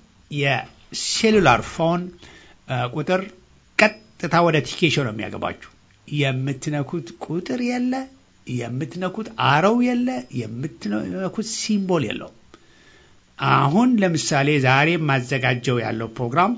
Speaker 1: የሴሉላር ፎን እ ቁጥር ቀጥታ ወደ ቲኬሽን ነው የሚያገባችሁ። የምትነኩት ቁጥር የለ፣ የምትነኩት አረው የለ፣ የምትነኩት ሲምቦል የለውም። አሁን ለምሳሌ ዛሬ የማዘጋጀው ያለው ፕሮግራም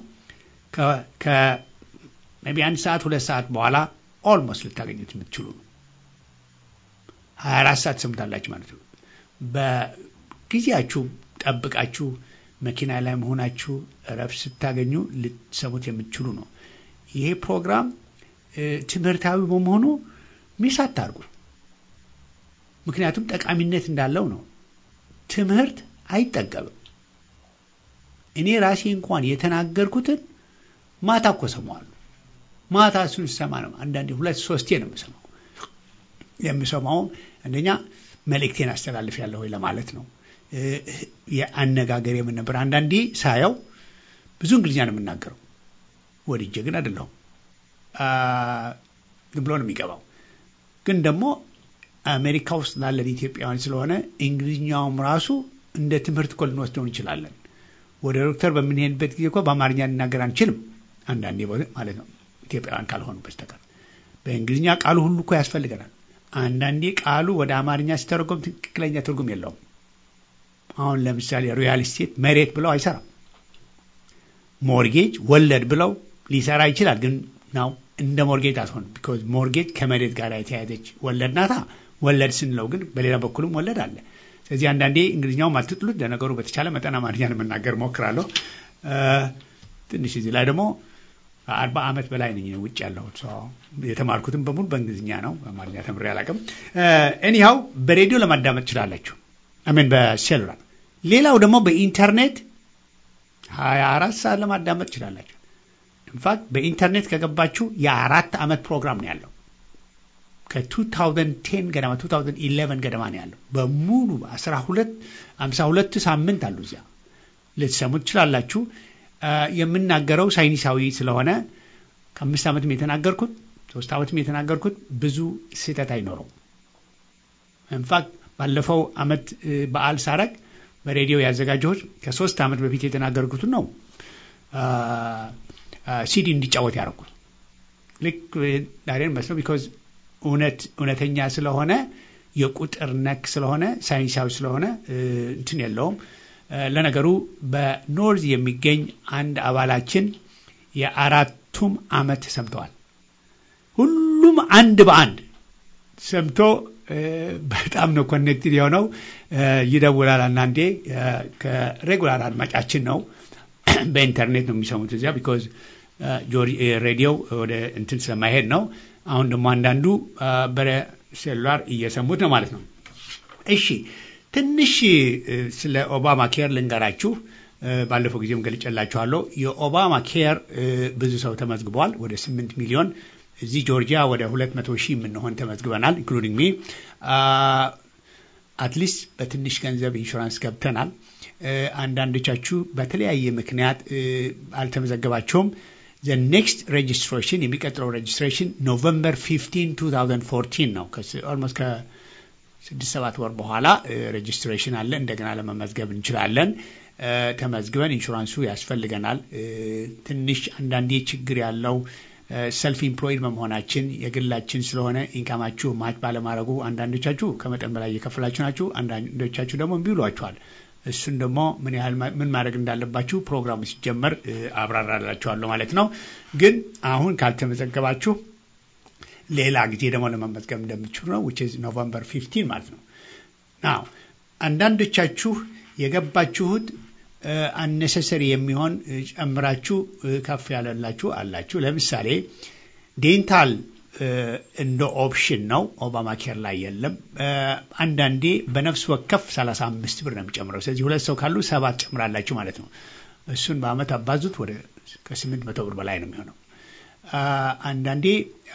Speaker 1: ከቢ አንድ ሰዓት ሁለት ሰዓት በኋላ ኦልሞስት ልታገኙት የምትችሉ ነው። ሀያ አራት ሰዓት ትሰሙታላችሁ ማለት ነው። በጊዜያችሁ ጠብቃችሁ መኪና ላይ መሆናችሁ እረፍት ስታገኙ ልትሰሙት የምትችሉ ነው። ይሄ ፕሮግራም እ ትምህርታዊ በመሆኑ ሚስ አታርጉ። ምክንያቱም ጠቃሚነት እንዳለው ነው። ትምህርት አይጠገብም። እኔ ራሴ እንኳን የተናገርኩትን ማታ እኮ ሰማዋለሁ። ማታ እሱን ስሰማ ነው አንዳንዴ ሁለት ሶስቴ ነው የምሰማው። የምሰማው አንደኛ መልእክቴን አስተላልፍ ያለሁ ወይ ለማለት ነው። እ የአነጋገር የምን ነበር አንዳንዴ ሳየው ብዙ እንግሊዝኛ ነው የምናገረው። ወድጄ ግን አይደለሁም። አ፣ ዝም ብሎ ነው የሚገባው። ግን ደግሞ አሜሪካ ውስጥ ላለን ኢትዮጵያውያን ስለሆነ እንግሊዝኛውም ራሱ እንደ ትምህርት እኮ ልንወስደው እንችላለን። ወደ ዶክተር በምንሄድበት ጊዜ እኮ በአማርኛ ልናገር አንችልም። አንዳንዴ ቦታ ማለት ነው ኢትዮጵያውያን ካልሆኑ በስተቀር በእንግሊዝኛ ቃሉ ሁሉ እኮ ያስፈልገናል። አንዳንዴ ቃሉ ወደ አማርኛ ሲተረጎም ትክክለኛ ትርጉም የለውም። አሁን ለምሳሌ ሪያል ስቴት መሬት ብለው አይሰራም። ሞርጌጅ ወለድ ብለው ሊሰራ ይችላል፣ ግን ናው እንደ ሞርጌጅ አትሆንም። ቢኮዝ ሞርጌጅ ከመሬት ጋር የተያያዘች ወለድ ናታ። ወለድ ስንለው ግን በሌላ በኩልም ወለድ አለ። ስለዚህ አንዳንዴ እንግሊዝኛውም አትጥሉት። ለነገሩ በተቻለ መጠን አማርኛ ለመናገር ሞክራለሁ። ትንሽ እዚህ ላይ ደግሞ አርባ ዓመት በላይ ነኝ ውጭ ያለሁት የተማርኩትም በሙሉ በእንግሊዝኛ ነው። በአማርኛ ተምሬ አላውቅም። ኤኒሃው በሬዲዮ ለማዳመጥ ትችላላችሁ። አሜን በሴሉላር ሌላው ደግሞ በኢንተርኔት ሀያ አራት ሰዓት ለማዳመጥ ትችላላችሁ። ኢንፋክት በኢንተርኔት ከገባችሁ የአራት ዓመት ፕሮግራም ነው ያለው ከ2010 ገደማ 2011 ገደማ ነው ያለው በሙሉ 12 52 ሳምንት አሉ እዚያ ልትሰሙት ትችላላችሁ። የምናገረው ሳይንሳዊ ስለሆነ ከአምስት ዓመትም የተናገርኩት ሶስት ዓመትም የተናገርኩት ብዙ ስህተት አይኖረው። ኢንፋክት ባለፈው ዓመት በዓል ሳረግ በሬዲዮ ያዘጋጀሁት ከሶስት ዓመት በፊት የተናገርኩትን ነው ሲዲ እንዲጫወት ያደረኩት ልክ ዳሬን መስለው ቢኮዝ እውነት እውነተኛ ስለሆነ የቁጥር ነክ ስለሆነ ሳይንሳዊ ስለሆነ እንትን የለውም። ለነገሩ በኖርዝ የሚገኝ አንድ አባላችን የአራቱም ዓመት ሰምተዋል። ሁሉም አንድ በአንድ ሰምቶ በጣም ነው ኮኔክትድ የሆነው። ይደውላል። አንዳንዴ ከሬጉላር አድማጫችን ነው። በኢንተርኔት ነው የሚሰሙት እዚያ ቢኮዝ ሬዲዮ ወደ እንትን ስለማይሄድ ነው። አሁን ደግሞ አንዳንዱ በሴሉላር እየሰሙት ነው ማለት ነው። እሺ ትንሽ ስለ ኦባማ ኬር ልንገራችሁ። ባለፈው ጊዜም ገልጨላችኋለሁ። የኦባማ ኬር ብዙ ሰው ተመዝግበዋል። ወደ ስምንት ሚሊዮን እዚህ ጆርጂያ ወደ ሁለት መቶ ሺህ የምንሆን ተመዝግበናል። ኢንክሉዲንግ ሚ አትሊስት በትንሽ ገንዘብ ኢንሹራንስ ገብተናል። አንዳንዶቻችሁ በተለያየ ምክንያት አልተመዘገባቸውም። ዘ ኔክስት ሬጅስትሬሽን የሚቀጥለው ሬጅስትሬሽን ኖቨምበር 15 2014 ነው። ኦልሞስት ከስድስት ሰባት ወር በኋላ ሬጅስትሬሽን አለ። እንደገና ለመመዝገብ እንችላለን። ተመዝግበን ኢንሹራንሱ ያስፈልገናል። ትንሽ አንዳንዴ ችግር ያለው ሰልፍ ኢምፕሎይድ በመሆናችን የግላችን ስለሆነ ኢንካማችሁ ማች ባለማድረጉ አንዳንዶቻችሁ ከመጠን በላይ እየከፈላችሁ ናችሁ። አንዳንዶቻችሁ ደግሞ እምቢ ብሏችኋል። እሱን ደግሞ ምን ያህል ምን ማድረግ እንዳለባችሁ ፕሮግራሙ ሲጀመር አብራራላችኋለሁ ማለት ነው። ግን አሁን ካልተመዘገባችሁ ሌላ ጊዜ ደግሞ ለመመዝገብ እንደምትችሉ ነው ዊች ኢዝ ኖቨምበር 15 ማለት ነው። ናው አንዳንዶቻችሁ የገባችሁት አነሰሰሪ የሚሆን ጨምራችሁ ከፍ ያለላችሁ አላችሁ። ለምሳሌ ዴንታል እንደ ኦፕሽን ነው። ኦባማ ኬር ላይ የለም። አንዳንዴ በነፍስ ወከፍ 35 ብር ነው የሚጨምረው። ስለዚህ ሁለት ሰው ካሉ ሰባት ጨምራላችሁ ማለት ነው። እሱን በአመት አባዙት ወደ ከስምንት መቶ ብር በላይ ነው የሚሆነው። አንዳንዴ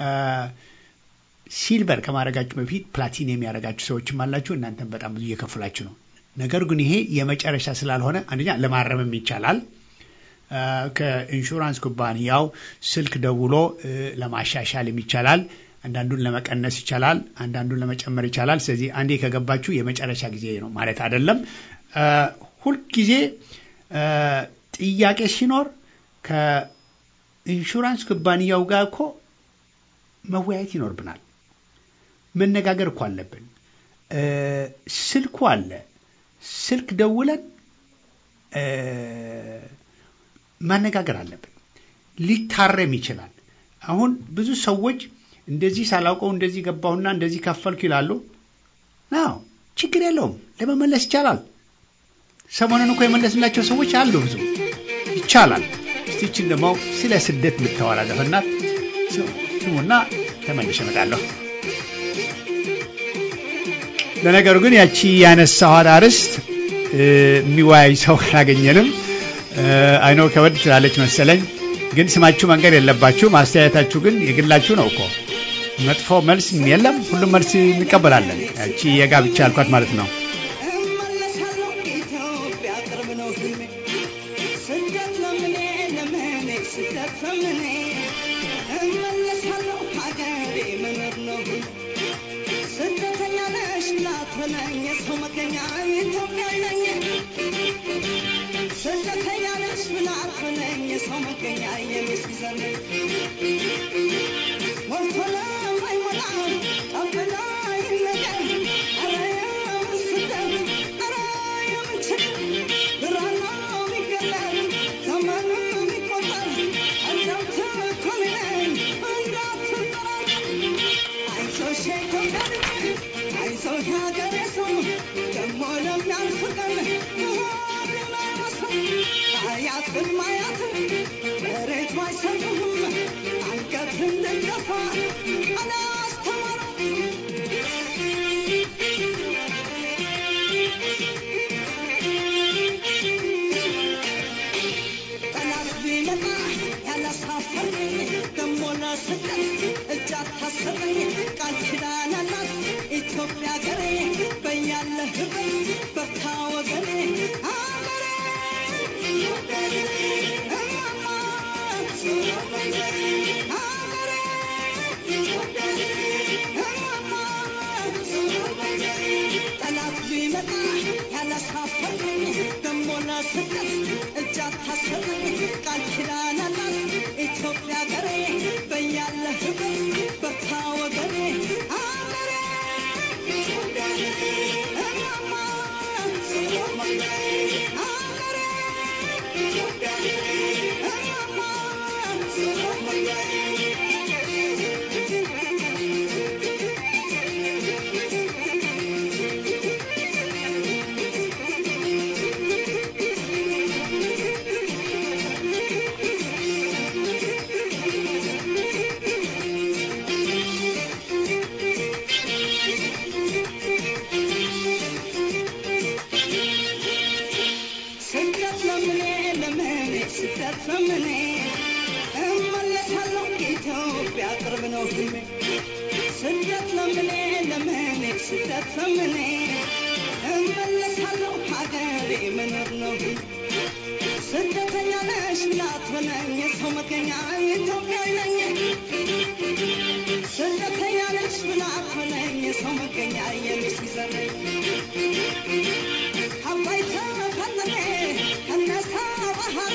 Speaker 1: ሲልቨር ከማድረጋችሁ በፊት ፕላቲኒየም ያደረጋችሁ ሰዎችም አላችሁ። እናንተም በጣም ብዙ እየከፍላችሁ ነው። ነገር ግን ይሄ የመጨረሻ ስላልሆነ አንደኛ ለማረምም ይቻላል። ከኢንሹራንስ ኩባንያው ስልክ ደውሎ ለማሻሻልም ይቻላል። አንዳንዱን ለመቀነስ ይቻላል። አንዳንዱን ለመጨመር ይቻላል። ስለዚህ አንዴ ከገባችሁ የመጨረሻ ጊዜ ነው ማለት አይደለም። ሁልጊዜ ጥያቄ ሲኖር ከኢንሹራንስ ኩባንያው ጋር እኮ መወያየት ይኖርብናል። መነጋገር እኮ አለብን። ስልኩ አለ። ስልክ ደውለን ማነጋገር አለብን። ሊታረም ይችላል። አሁን ብዙ ሰዎች እንደዚህ ሳላውቀው እንደዚህ ገባሁና እንደዚህ ከፈልኩ ይላሉ። ናው ችግር የለውም ለመመለስ ይቻላል። ሰሞኑን እኮ የመለስላቸው ሰዎች አሉ። ብዙ ይቻላል። እስቲችን ደግሞ ስለ ስደት የምታወራ ዘፈናት ስሙና ተመልሼ እመጣለሁ። ለነገሩ ግን ያቺ ያነሳኋት አርዕስት የሚወያይ ሰው አላገኘንም። አይኖ ከበድ ትላለች መሰለኝ። ግን ስማችሁ መንገድ የለባችሁ። ማስተያየታችሁ ግን የግላችሁ ነው እኮ። መጥፎ መልስ የለም፣ ሁሉም መልስ እንቀበላለን። ያቺ የጋብቻ ያልኳት ማለት ነው።
Speaker 5: እመለሳለሁ ኢትዮጵያ ቅርብ ነው ህልሜ ስደት ለምኔ ለምኔ ስደት ለምኔ እመለሳለሁ ሀገሬ መኖር ነው ህልሜ ስደተኛ ነሽ ላትበለኝ የሰው መገኛ ኢትዮጵያዊ ነኝ ስደተኛ ነሽ ብላትበለኝ የሰው መገኛ የሚሲዘን ሞልቶ ለማይሞላ ጠብላ ይነገር ኧረ የምን ስደት ኧረ የምን ችግር ብራናው ቢገለጥ ዘመኑ ቢቆጠር ቀደምት እኮ ነኝ እንዳትጠራጠር አይዞሽ የኢትዮጵያ ልጅ አይዞሽ ሀገሬ ሰው ደሞ ለሚያልፍ ቀን መሆን የማይመስል አያት ቅድመ አያት መሬት ባይሰጡም አንገት እንድንደፋ አላስተማሩም። ጠላት ቢመጣ ያላሳፈረኝ ደሞ ለስደት እጅ አታሰረኝ ቃል ኪዳን አላት ኢትዮጵያ ሀገሬ በያለህበት በርታ ወገኔ ሀገሬ እማማ ሀገሬ እማማ ጠላት ቢመጣ ያላሳፈረኝ ደሞ ለስደት እጅ አታሰረኝ ቃል ኪዳን አላት ኢትዮጵያ ሀገሬ በያለህበት በርታ ወገኔ ሀገሬ እማማ ሀገሬ ስደት ለምኔ ለምኔ ስደት ለምኔ እመለሳለሁ ኢትዮጵያ ቅርብ ነው ህልሜ ስደት ለምኔ ለምኔ ስደት ለምኔ እመለሳለሁ ሀገሬ መኖር ነው ህልሜ ስደተኛ ነሽ ብላት በለኝ የሰው መገኛ ኢትዮጵያዊ ነኝ ስደተኛ ነሽ ብላት በለኝ የሰው መገኛ የሚሲዘነኝ አባይ ተፈለገ እነሳ ባህረ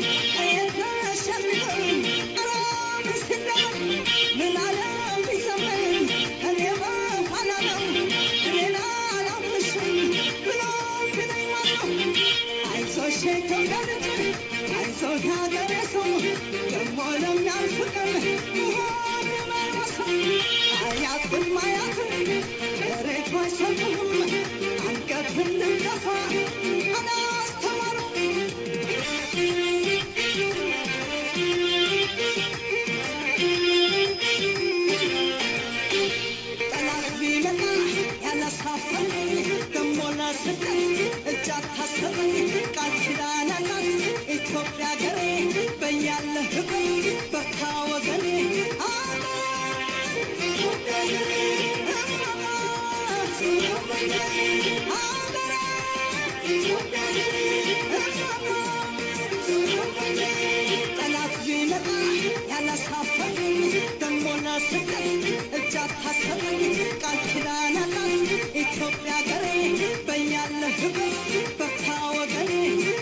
Speaker 5: የተሸልም አራም ስደት ምን አለም ቢዘመን እኔ በኋላ ነው እኔን አላምንሽም ብሎ ቢለኝ ማነው አይዞሽ የኢትዮጵያ ልጅ አይዞሽ ሀገሬ ሰው ደሞ ለሚያልፍ ቀን መሆን የማይመስል አያት ቅድመ አያት መሬት ባይሰጡም አንገት እንድንደፋ አላስተማሩም። ጠላት ቢመጣ ያላሳፈረኝ ደሞ ለስደት እጅ አታሰረኝ ቃል ኪዳን አላት ኢትዮጵያ ሀገሬ በያለህበት በርታ ወገኔ ጠላት ቢመጣ ያላሳፈረኝ ደሞ ለስደት እጅ አታሰረኝ ቃል ኪዳን አላት ኢትዮጵያ ሀገሬ በያለህበት በርታ ወገኔ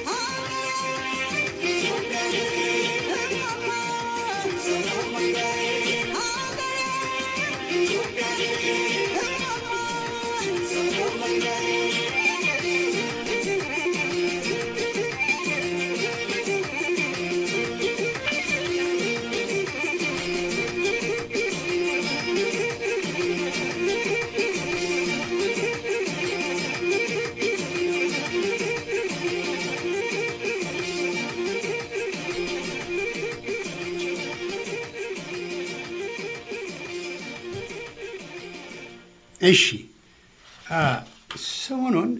Speaker 1: እሺ አ፣ ሰሞኑን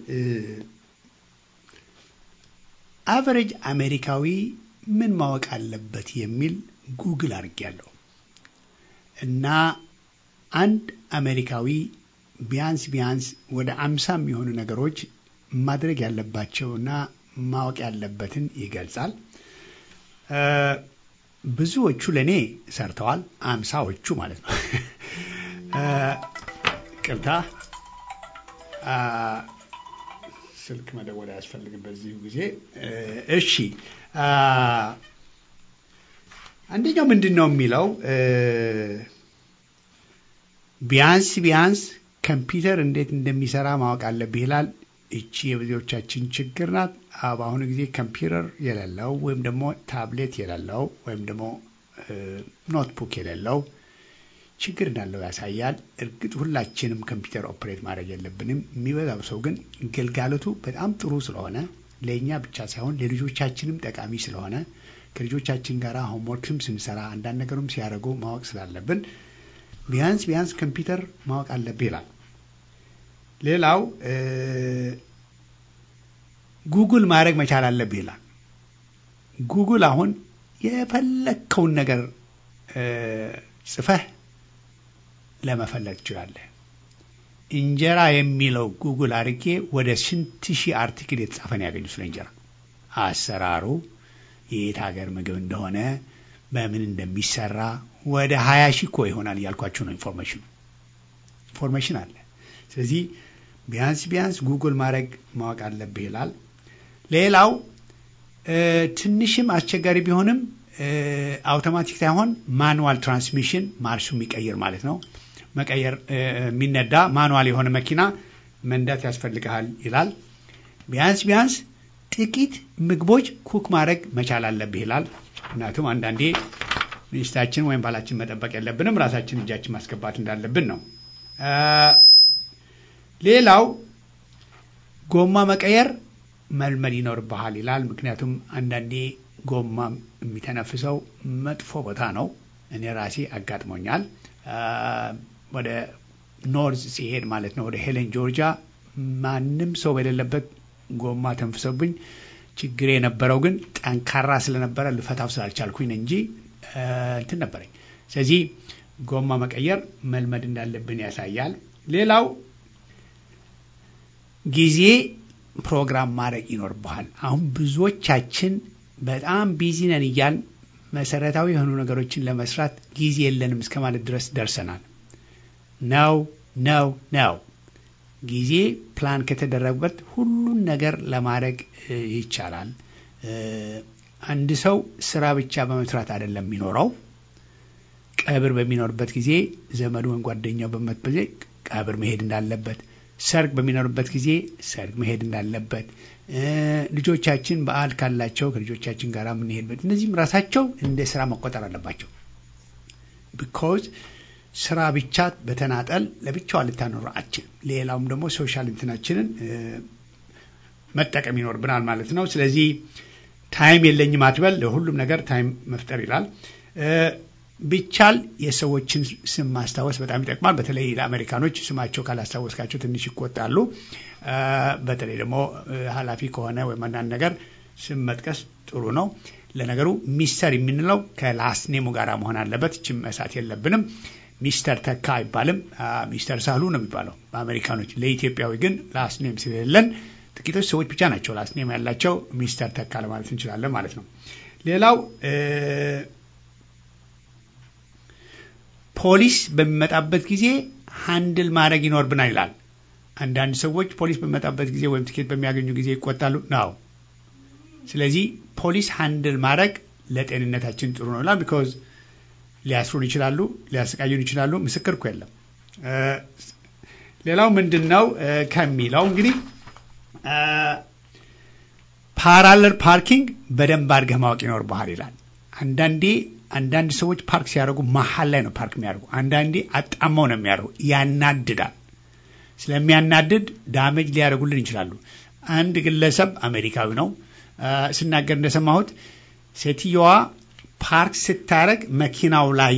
Speaker 1: አቨሬጅ አሜሪካዊ ምን ማወቅ አለበት የሚል ጉግል አድርጌያለሁ እና አንድ አሜሪካዊ ቢያንስ ቢያንስ ወደ አምሳ የሚሆኑ ነገሮች ማድረግ ያለባቸውና ማወቅ ያለበትን ይገልጻል። እ፣ ብዙዎቹ ለእኔ ሰርተዋል፣ አምሳዎቹ ማለት ነው። እ፣ ቅርታ አ፣ ስልክ መደወል አያስፈልግም በዚሁ ጊዜ። እ፣ እሺ አ፣ አንደኛው ምንድን ነው የሚለው እ፣ ቢያንስ ቢያንስ ኮምፒውተር እንዴት እንደሚሰራ ማወቅ አለብህ ይላል። እቺ የብዙዎቻችን ችግር ናት። አ- በአሁኑ ጊዜ ኮምፒውተር የሌለው ወይም ደግሞ ታብሌት የሌለው ወይም ደግሞ እ፣ ኖትቡክ የሌለው ችግር እንዳለው ያሳያል። እርግጥ ሁላችንም ኮምፒውተር ኦፕሬት ማድረግ የለብንም። የሚበዛው ሰው ግን ግልጋሎቱ በጣም ጥሩ ስለሆነ ለእኛ ብቻ ሳይሆን ለልጆቻችንም ጠቃሚ ስለሆነ ከልጆቻችን ጋር ሆምወርክም ስንሰራ አንዳንድ ነገሩም ሲያደርጉ ማወቅ ስላለብን ቢያንስ ቢያንስ ኮምፒውተር ማወቅ አለብህ ይላል። ሌላው እ፣ ጉግል ማድረግ መቻል አለብህ ይላል። ጉግል አሁን የፈለግከውን ነገር እ፣ ጽፈህ ለመፈለግ ትችላለህ። እንጀራ የሚለው ጉግል አድርጌ ወደ ስንት ሺህ አርቲክል የተጻፈ ነው ያገኙ ስለ እንጀራ አሰራሩ፣ የየት ሀገር ምግብ እንደሆነ፣ በምን እንደሚሰራ ወደ ሀያ ሺህ እኮ ይሆናል እያልኳችሁ ነው። ኢንፎርሜሽኑ ኢንፎርሜሽን አለ። ስለዚህ ቢያንስ ቢያንስ ጉግል ማድረግ ማወቅ አለብህ ይላል። ሌላው እ፣ ትንሽም አስቸጋሪ ቢሆንም እ፣ አውቶማቲክ ሳይሆን ማኑዋል ትራንስሚሽን ማርሹ የሚቀይር ማለት ነው መቀየር እ፣ የሚነዳ ማኑዋል የሆነ መኪና መንዳት ያስፈልግሃል ይላል። ቢያንስ ቢያንስ ጥቂት ምግቦች ኩክ ማድረግ መቻል አለብህ ይላል። ምክንያቱም አንዳንዴ ሚስታችን ወይም ባላችን መጠበቅ የለብንም ራሳችን እጃችን ማስገባት እንዳለብን ነው። እ፣ ሌላው ጎማ መቀየር መልመድ ይኖርብሃል ይላል። ምክንያቱም አንዳንዴ ጎማ የሚተነፍሰው መጥፎ ቦታ ነው። እኔ ራሴ አጋጥሞኛል። አ፣ ወደ ኖርዝ ሲሄድ ማለት ነው ወደ ሄለን ጆርጂያ፣ ማንም ሰው በሌለበት ጎማ ተንፍሰብኝ። ችግር የነበረው ግን ጠንካራ ስለነበረ ልፈታው ስላልቻልኩኝ ነው እንጂ አ፣ እንትን ነበረኝ። ስለዚህ ጎማ መቀየር መልመድ እንዳለብን ያሳያል። ሌላው ጊዜ ፕሮግራም ማድረግ ይኖርብሃል። አሁን ብዙዎቻችን በጣም ቢዚ ነን እያል መሰረታዊ የሆኑ ነገሮችን ለመስራት ጊዜ የለንም እስከ ማለት ድረስ ደርሰናል። ነው ነው ነው። ጊዜ ፕላን ከተደረጉበት ሁሉን ነገር ለማድረግ እ፣ ይቻላል። እ፣ አንድ ሰው ስራ ብቻ በመስራት አይደለም የሚኖረው። ቀብር በሚኖርበት ጊዜ ዘመዱ ወይም ጓደኛው በሚሞትበት ጊዜ ቀብር መሄድ እንዳለበት፣ ሰርግ በሚኖርበት ጊዜ ሰርግ መሄድ እንዳለበት፣ እ፣ ልጆቻችን በዓል ካላቸው ከልጆቻችን ጋር የምንሄድበት እነዚህም ራሳቸው እንደ ስራ መቆጠር አለባቸው። ቢኮዝ ስራ ብቻ በተናጠል ለብቻዋ ልታኖር አችልም። ሌላውም ደግሞ ሶሻል እንትናችንን እ፣ መጠቀም ይኖርብናል ማለት ነው። ስለዚህ ታይም የለኝም አትበል፣ ለሁሉም ነገር ታይም መፍጠር ይላል። እ፣ ቢቻል የሰዎችን ስም ማስታወስ በጣም ይጠቅማል። በተለይ ለአሜሪካኖች ስማቸው ካላስታወስካቸው ትንሽ ይቆጣሉ። እ፣ በተለይ ደግሞ እ፣ ኃላፊ ከሆነ ወይም አንዳንድ ነገር ስም መጥቀስ ጥሩ ነው። ለነገሩ ሚስተር የምንለው ከላስኔሙ ጋር መሆን አለበት። ችም መሳት የለብንም። ሚስተር ተካ አይባልም። አ፣ ሚስተር ሳህሉ ነው የሚባለው በአሜሪካኖች። ለኢትዮጵያዊ ግን ላስኔም ስለሌለን ጥቂቶች ሰዎች ብቻ ናቸው ላስኔም ያላቸው። ሚስተር ተካ ለማለት እንችላለን ማለት ነው። ሌላው እ፣ ፖሊስ በሚመጣበት ጊዜ ሃንድል ማድረግ ይኖርብናል ይላል። አንዳንድ ሰዎች ፖሊስ በሚመጣበት ጊዜ ወይም ትኬት በሚያገኙ ጊዜ ይቆጣሉ ነው። ስለዚህ ፖሊስ ሃንድል ማድረግ ለጤንነታችን ጥሩ ነው ይላል። ቢኮዝ ሊያስሩን ይችላሉ፣ ሊያሰቃዩን ይችላሉ። ምስክር እኮ የለም። እ፣ ሌላው ምንድን ነው እ፣ ከሚለው እንግዲህ ፓራለር ፓርኪንግ በደንብ አድርገህ ማወቅ ይኖርብሃል ይላል። አንዳንዴ አንዳንድ ሰዎች ፓርክ ሲያደርጉ መሀል ላይ ነው ፓርክ የሚያደርጉ፣ አንዳንዴ አጣመው ነው የሚያደርጉ። ያናድዳል። ስለሚያናድድ ዳሜጅ ሊያደርጉልን ይችላሉ። አንድ ግለሰብ አሜሪካዊ ነው እ፣ ስናገር እንደሰማሁት ሴትየዋ ፓርክ ስታደርግ መኪናው ላይ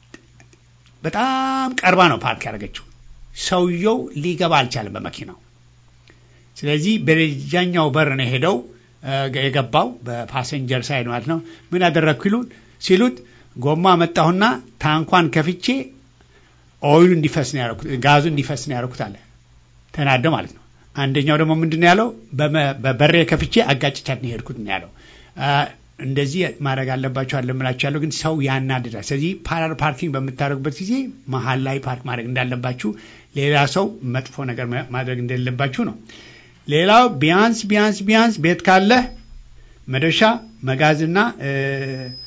Speaker 1: በጣም ቀርባ ነው ፓርክ ያደረገችው። ሰውየው ሊገባ አልቻለም በመኪናው። ስለዚህ በደጃኛው በር ነው ሄደው እ፣ የገባው በፓሰንጀር ሳይድ ማለት ነው። ምን ያደረግኩ ይሉን ሲሉት ጎማ መጣሁና ታንኳን ከፍቼ ኦይሉ እንዲፈስ ነው ያደረኩት፣ ጋዙ እንዲፈስ ነው ያደረኩት አለ። ተናደው ማለት ነው። አንደኛው ደግሞ ምንድን ነው ያለው? በመ- በበሬ ከፍቼ አጋጭቻት ነው የሄድኩት ነው ያለው። አ፣ እንደዚህ ማድረግ አለባቸው አለምላቸው ያለው ግን ሰው ያናድዳል። ስለዚህ ፓራል ፓርኪንግ በምታደርጉበት ጊዜ መሀል ላይ ፓርክ ማድረግ እንዳለባችሁ፣ ሌላ ሰው መጥፎ ነገር ማ- ማድረግ እንደሌለባችሁ ነው። ሌላው ቢያንስ ቢያንስ ቢያንስ ቤት ካለህ መዶሻ፣ መጋዝና እ፣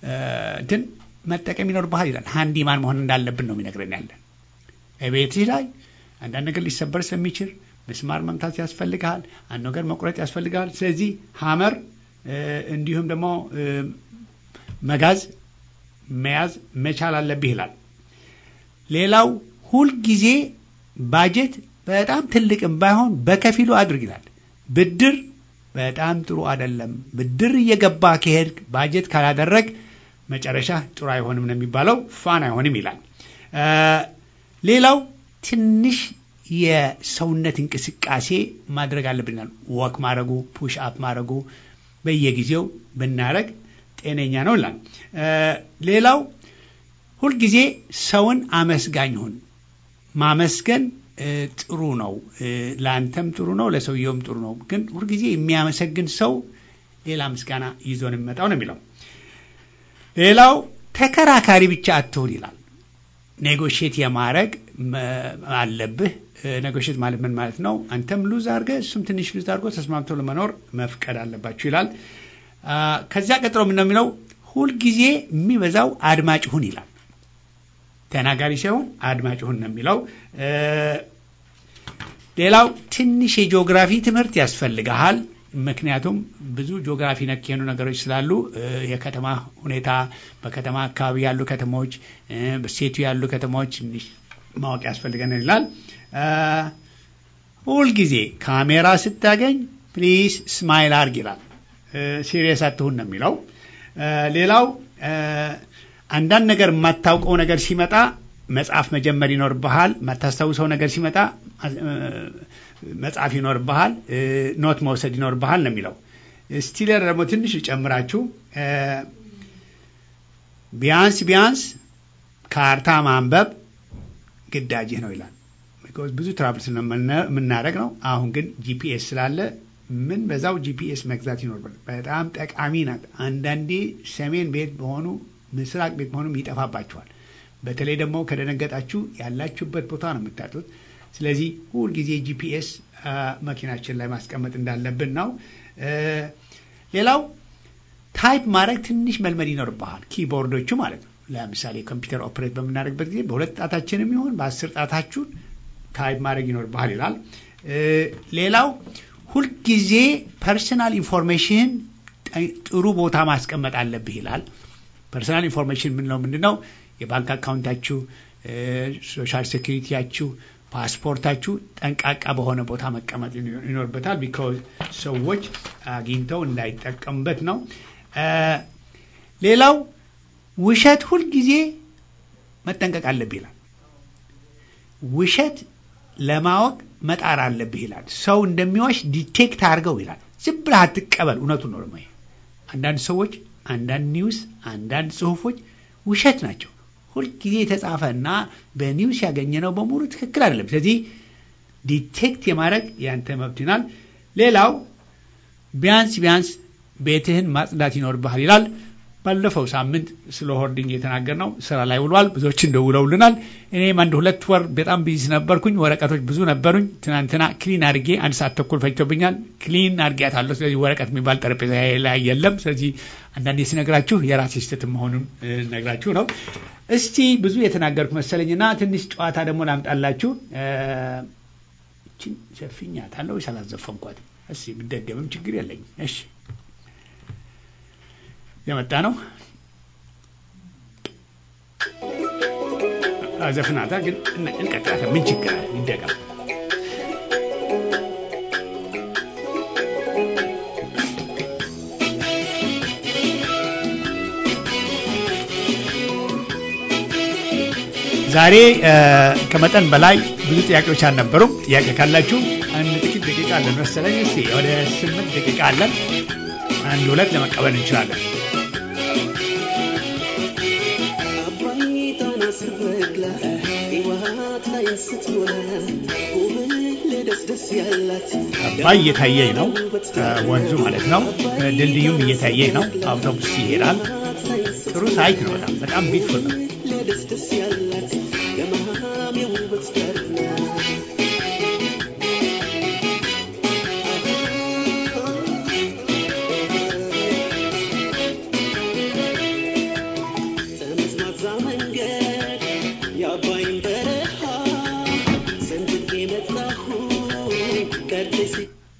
Speaker 1: እንትን መጠቀም ይኖርብሃል ይላል። ሃንዲማን መሆን እንዳለብን ነው የሚነግረን ያለን። ቤትህ ላይ አንዳንድ ነገር ሊሰበር ስለሚችል ምስማር መምታት ያስፈልግሃል። አንድ ነገር መቁረጥ ያስፈልግሃል። ስለዚህ ሀመር እንዲሁም ደግሞ መጋዝ መያዝ መቻል አለብህ ይላል። ሌላው ሁልጊዜ ባጀት በጣም ትልቅም ባይሆን በከፊሉ አድርግ ይላል። ብድር በጣም ጥሩ አይደለም። ብድር እየገባ ከሄድ ባጀት ካላደረግ መጨረሻ ጥሩ አይሆንም ነው የሚባለው፣ ፋን አይሆንም ይላል። ሌላው ትንሽ የሰውነት እንቅስቃሴ ማድረግ አለብናል። ወክ ማድረጉ፣ ፑሽ አፕ ማድረጉ በየጊዜው ብናደረግ ጤነኛ ነው ይላል። ሌላው ሁልጊዜ ሰውን አመስጋኝ ሁን። ማመስገን ጥሩ ነው። ለአንተም ጥሩ ነው፣ ለሰውየውም ጥሩ ነው። ግን ሁልጊዜ የሚያመሰግን ሰው ሌላ ምስጋና ይዞ ነው የሚመጣው ነው የሚለው። ሌላው ተከራካሪ ብቻ አትሁን ይላል። ኔጎሽት የማድረግ አለብህ። ኔጎሽት ማለት ምን ማለት ነው? አንተም ሉዝ አድርገህ እሱም ትንሽ ሉዝ አድርጎ ተስማምቶ ለመኖር መፍቀድ አለባችሁ ይላል። ከዚያ ቀጥሎ ምን ነው የሚለው? ሁልጊዜ የሚበዛው አድማጭ ሁን ይላል። ተናጋሪ ሳይሆን አድማጭ ሁን ነው የሚለው። ሌላው ትንሽ የጂኦግራፊ ትምህርት ያስፈልግሃል። ምክንያቱም ብዙ ጂኦግራፊ ነክ የሆኑ ነገሮች ስላሉ የከተማ ሁኔታ፣ በከተማ አካባቢ ያሉ ከተሞች፣ በሴቱ ያሉ ከተሞች ትንሽ ማወቅ ያስፈልገናል ይላል። ሁልጊዜ ካሜራ ስታገኝ ፕሊዝ ስማይል አርግ ይላል። ሲሪየስ አትሁን ነው የሚለው። ሌላው አንዳንድ ነገር የማታውቀው ነገር ሲመጣ መጽሐፍ መጀመር ይኖርብሃል። የማታስታውሰው ነገር ሲመጣ መጽሐፍ ይኖርብሃል። ኖት መውሰድ ይኖርብሃል ነው የሚለው። ስቲለር ደግሞ ትንሽ ጨምራችሁ ቢያንስ ቢያንስ ካርታ ማንበብ ግዳጅህ ነው ይላል። ብዙ ትራቭል የምናደርግ ነው። አሁን ግን ጂፒኤስ ስላለ ምን በዛው ጂፒኤስ መግዛት ይኖርብናል። በጣም ጠቃሚ ናት። አንዳንዴ ሰሜን ቤት በሆኑ ምስራቅ ቤት መሆኑም ይጠፋባቸዋል። በተለይ ደግሞ ከደነገጣችሁ ያላችሁበት ቦታ ነው የምታጡት። ስለዚህ ሁልጊዜ ጂፒኤስ መኪናችን ላይ ማስቀመጥ እንዳለብን ነው። ሌላው ታይፕ ማድረግ ትንሽ መልመድ ይኖርብሃል። ኪቦርዶቹ ማለት ነው። ለምሳሌ ኮምፒውተር ኦፕሬት በምናደርግበት ጊዜ በሁለት ጣታችንም ይሁን በአስር ጣታችሁን ታይፕ ማድረግ ይኖርብሃል ይላል። ሌላው ሁልጊዜ ፐርሰናል ኢንፎርሜሽን ጥሩ ቦታ ማስቀመጥ አለብህ ይላል። ፐርሰናል ኢንፎርሜሽን የምንለው ምንድን ነው? የባንክ አካውንታችሁ፣ ሶሻል ሴኩሪቲያችሁ፣ ፓስፖርታችሁ ጠንቃቃ በሆነ ቦታ መቀመጥ ይኖርበታል። ቢካዝ ሰዎች አግኝተው እንዳይጠቀሙበት ነው። ሌላው ውሸት ሁልጊዜ መጠንቀቅ አለብህ ይላል። ውሸት ለማወቅ መጣር አለብህ ይላል። ሰው እንደሚዋሽ ዲቴክት አድርገው ይላል። ዝም ብለህ አትቀበል። እውነቱን ነው ደግሞ አንዳንድ ሰዎች፣ አንዳንድ ኒውስ፣ አንዳንድ ጽሁፎች ውሸት ናቸው። ሁልጊዜ የተጻፈ እና በኒውስ ያገኘነው በሙሉ ትክክል አይደለም። ስለዚህ ዲቴክት የማድረግ ያንተ መብት ይናል። ሌላው ቢያንስ ቢያንስ ቤትህን ማጽዳት ይኖርብሃል ይላል። ባለፈው ሳምንት ስለ ሆርዲንግ የተናገርነው ስራ ላይ ውሏል። ብዙዎችን ደውለውልናል። እኔም አንድ ሁለት ወር በጣም ቢዚ ነበርኩኝ። ወረቀቶች ብዙ ነበሩኝ። ትናንትና ክሊን አድርጌ አንድ ሰዓት ተኩል ፈጅቶብኛል። ክሊን አድርጌያታለሁ። ስለዚህ ወረቀት የሚባል ጠረጴዛ ላይ የለም። ስለዚህ አንዳንዴ ሲነግራችሁ የራሴ ስህተት መሆኑን ነግራችሁ ነው። እስቲ ብዙ የተናገርኩ መሰለኝና ትንሽ ጨዋታ ደግሞ ላምጣላችሁ። እችን ሸፍኛታለሁ ወይስ አላዘፈንኳትም? እስቲ ብደገምም ችግር የለኝም። እሺ የመጣ ነው ዘፍናታ ግን እንቀጥላታ ምን ችግር አለ? ይደገም። ዛሬ ከመጠን በላይ ብዙ ጥያቄዎች አልነበሩም። ጥያቄ ካላችሁ አንድ ጥቂት ደቂቃ አለን መሰለኝ። እስኪ ወደ ስምንት ደቂቃ አለን። አንድ ሁለት ለመቀበል እንችላለን። አባይ እየታየኝ ነው፣ ወንዙ ማለት ነው። ድልድዩም እየታየኝ ነው። አውቶቡስ ይሄዳል። ጥሩ ሳይት ነው። በጣም በጣም ቢትፉል ነው።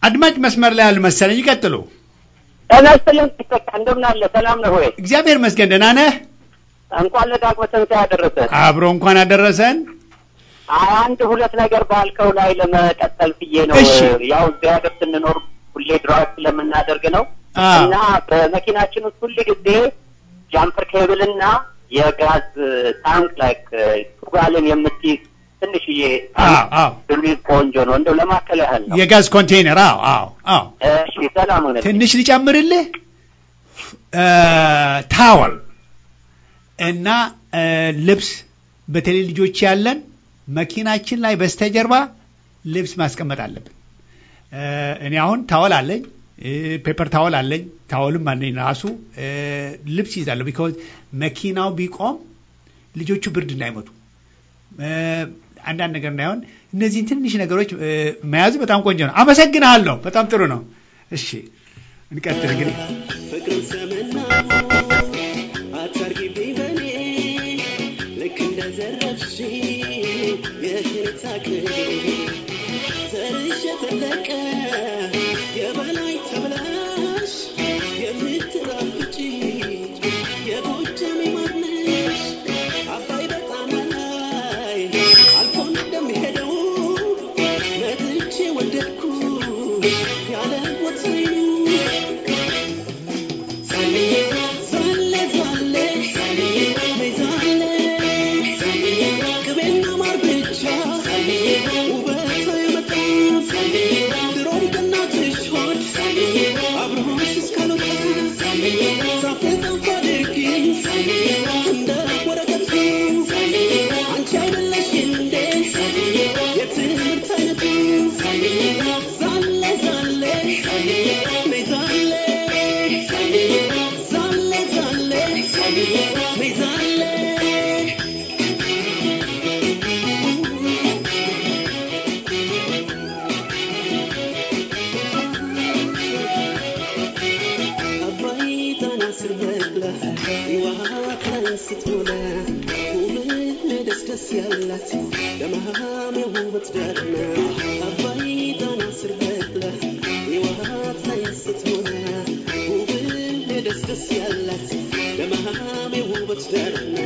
Speaker 1: አድማጭ መስመር ላይ ያሉ መሰለኝ። ይቀጥሉ።
Speaker 3: ጤና ይስጥልኝ ተካ እንደምን አለ? ሰላም ነህ ወይ?
Speaker 1: እግዚአብሔር መስገን ደህና ነህ?
Speaker 3: እንኳን ለዳግመ ትንሣኤ ያደረሰ።
Speaker 1: አብሮ እንኳን አደረሰን።
Speaker 3: አንድ ሁለት ነገር ባልከው ላይ ለመቀጠል ብዬ ነው።
Speaker 1: እሺ።
Speaker 3: ያው እዚህ ሀገር ስንኖር ሁሌ ድራይቭ ስለምናደርግ ነው
Speaker 1: አዎ።
Speaker 3: እና በመኪናችን ውስጥ ሁል ጊዜ ጃምፐር ኬብል እና የጋዝ ታንክ ላይክ ቱጋልን የምትይዝ ትንሽዬ
Speaker 1: አዎ አዎ
Speaker 3: ብሉይ ቆንጆ ነው። እንደው ለማከል ያህል ነው።
Speaker 1: የጋዝ ኮንቴይነር አዎ አዎ አዎ
Speaker 3: እሺ፣ ሰላም ሆነ።
Speaker 1: ትንሽ ልጨምርልህ እ ታወል እና እ ልብስ በተለይ ልጆች ያለን መኪናችን ላይ በስተጀርባ ልብስ ማስቀመጥ አለብን። እ እኔ አሁን ታወል አለኝ እ ፔፐር ታወል አለኝ ታወልም አለኝ ራሱ እ ልብስ ይዛለሁ። ቢኮዝ መኪናው ቢቆም ልጆቹ ብርድ እንዳይመቱ እ አንዳንድ ነገር እንዳይሆን እነዚህን ትንሽ ነገሮች እ መያዝ በጣም ቆንጆ ነው። አመሰግንሃለሁ። በጣም ጥሩ ነው። እሺ እንቀጥል እንግዲህ
Speaker 5: ፍቅርን ሰምና አታርጊብኝ በኔ ልክ እንደ ዘረፍሽ የሽን ሳቅል ዘርሽ የጠለቀ የበላይ ተብላሽ የምትራፍጪ የጎጃሜ ማርነሽ አባይ በጣም ላይ አልፎ እንደሚሄደው መጥቼ ወደድኩ ያለ ወትሬ አባይ ጣና ስር በቅላ ውሃን ስትሞላ ውብህ ደስ ደስ ያላት ለመሃሜ ውበት ዳርና አባይ ጣና ስር በቅላ ውሃን ስትሞላ ውብህ ደስ ደስ ያላት ለመሃሜ ውበት ዳርና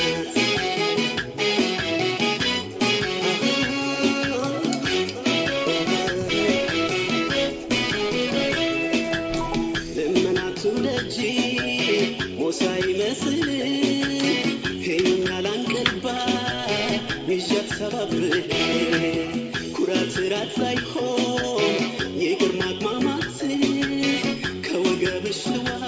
Speaker 5: ልመናቱ ደጅ ሞሳ ይመስል ሄኛ ላንቀባ ይዣት ሰባብል ኩራት ራት ሳይሆን የግርማ ማማት ከወገብሽ ልዋ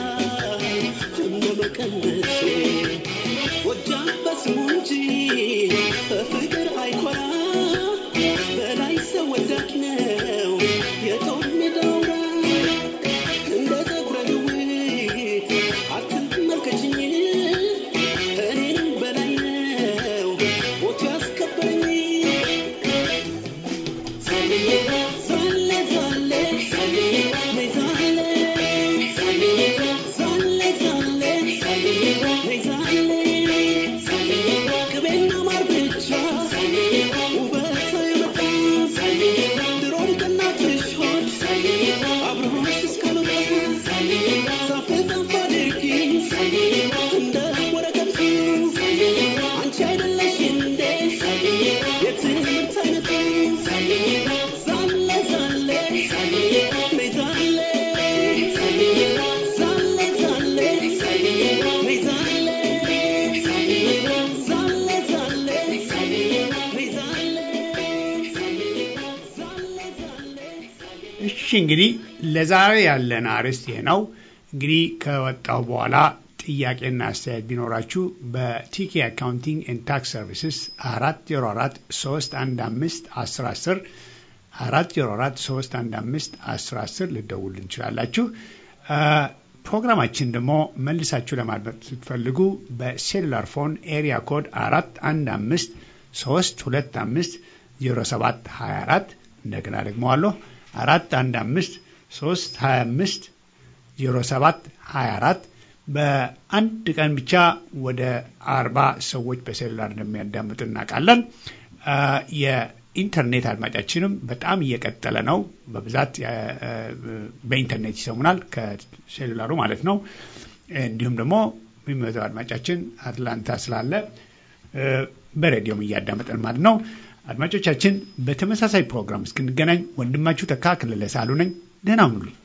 Speaker 5: እንደመቀነት ጎጃም በስሙ እንጂ በፍቅር አይኮራ በላይ ሰው ወዳድ ነው የጦር ሜዳ አውራ እንደ ፀጉረ ልውጥ አትመልከችኝ እኔንም በላይ ነው ሞቱ ያስከበረኝ ዛሌ ዛሌ ዛሌ ዛሌ ነይ ዛሌ ዛሌ ዛሌ ዛሌ ነይ ዛሌ ዛሌ ቅቤና ማር ብቻ ውበት የመጣ ድሮም ከእናትሽ ሆድ አብሮሽ እስካልወጣ ዛፍ ዛፍ አድርጊ እንደ ወረቀቱ አንቺ አይደለሽ እንዴ የትምህርት አይነቱ ዛሌ ዛሌ ነይ ዛሌ ዛሌ ዛሌ ነይ ዛሌ ዛሌ ዛሌ ነይ ዛሌ
Speaker 1: እሺ እንግዲህ ለዛሬ ያለን አርዕስት ይሄ ነው። እንግዲህ ከወጣው በኋላ ጥያቄና አስተያየት ቢኖራችሁ በቲኬ አካውንቲንግ ኤንድ ታክስ ሰርቪስስ አራት ዜሮ አራት ሶስት አንድ አምስት አስር አስር አራት ዜሮ አራት ሶስት አንድ አምስት አስር አስር ልደውል እንችላላችሁ። አ፣ ፕሮግራማችን ደግሞ መልሳችሁ ለማድመጥ ስትፈልጉ በሴሉላር ፎን ኤሪያ ኮድ አራት አንድ አምስት ሶስት ሁለት አምስት ዜሮ ሰባት ሀያ አራት እንደገና ደግሞ አለሁ አራት አንድ አምስት ሶስት ሀያ አምስት ዜሮ ሰባት ሀያ አራት በአንድ ቀን ብቻ ወደ አርባ ሰዎች በሴሉላር እንደሚያዳምጡ እናውቃለን። አ፣ ኢንተርኔት አድማጫችንም በጣም እየቀጠለ ነው። በብዛት በኢንተርኔት ይሰሙናል፣ ከሴሉላሩ ማለት ነው። እንዲሁም ደግሞ የሚመጣው አድማጫችን አትላንታ ስላለ በሬዲዮም እያዳመጠን ማለት ነው። አድማጮቻችን በተመሳሳይ ፕሮግራም እስክንገናኝ ወንድማችሁ ተካ ክልለ ሳሉ ነኝ። ደህና ሁኑልኝ።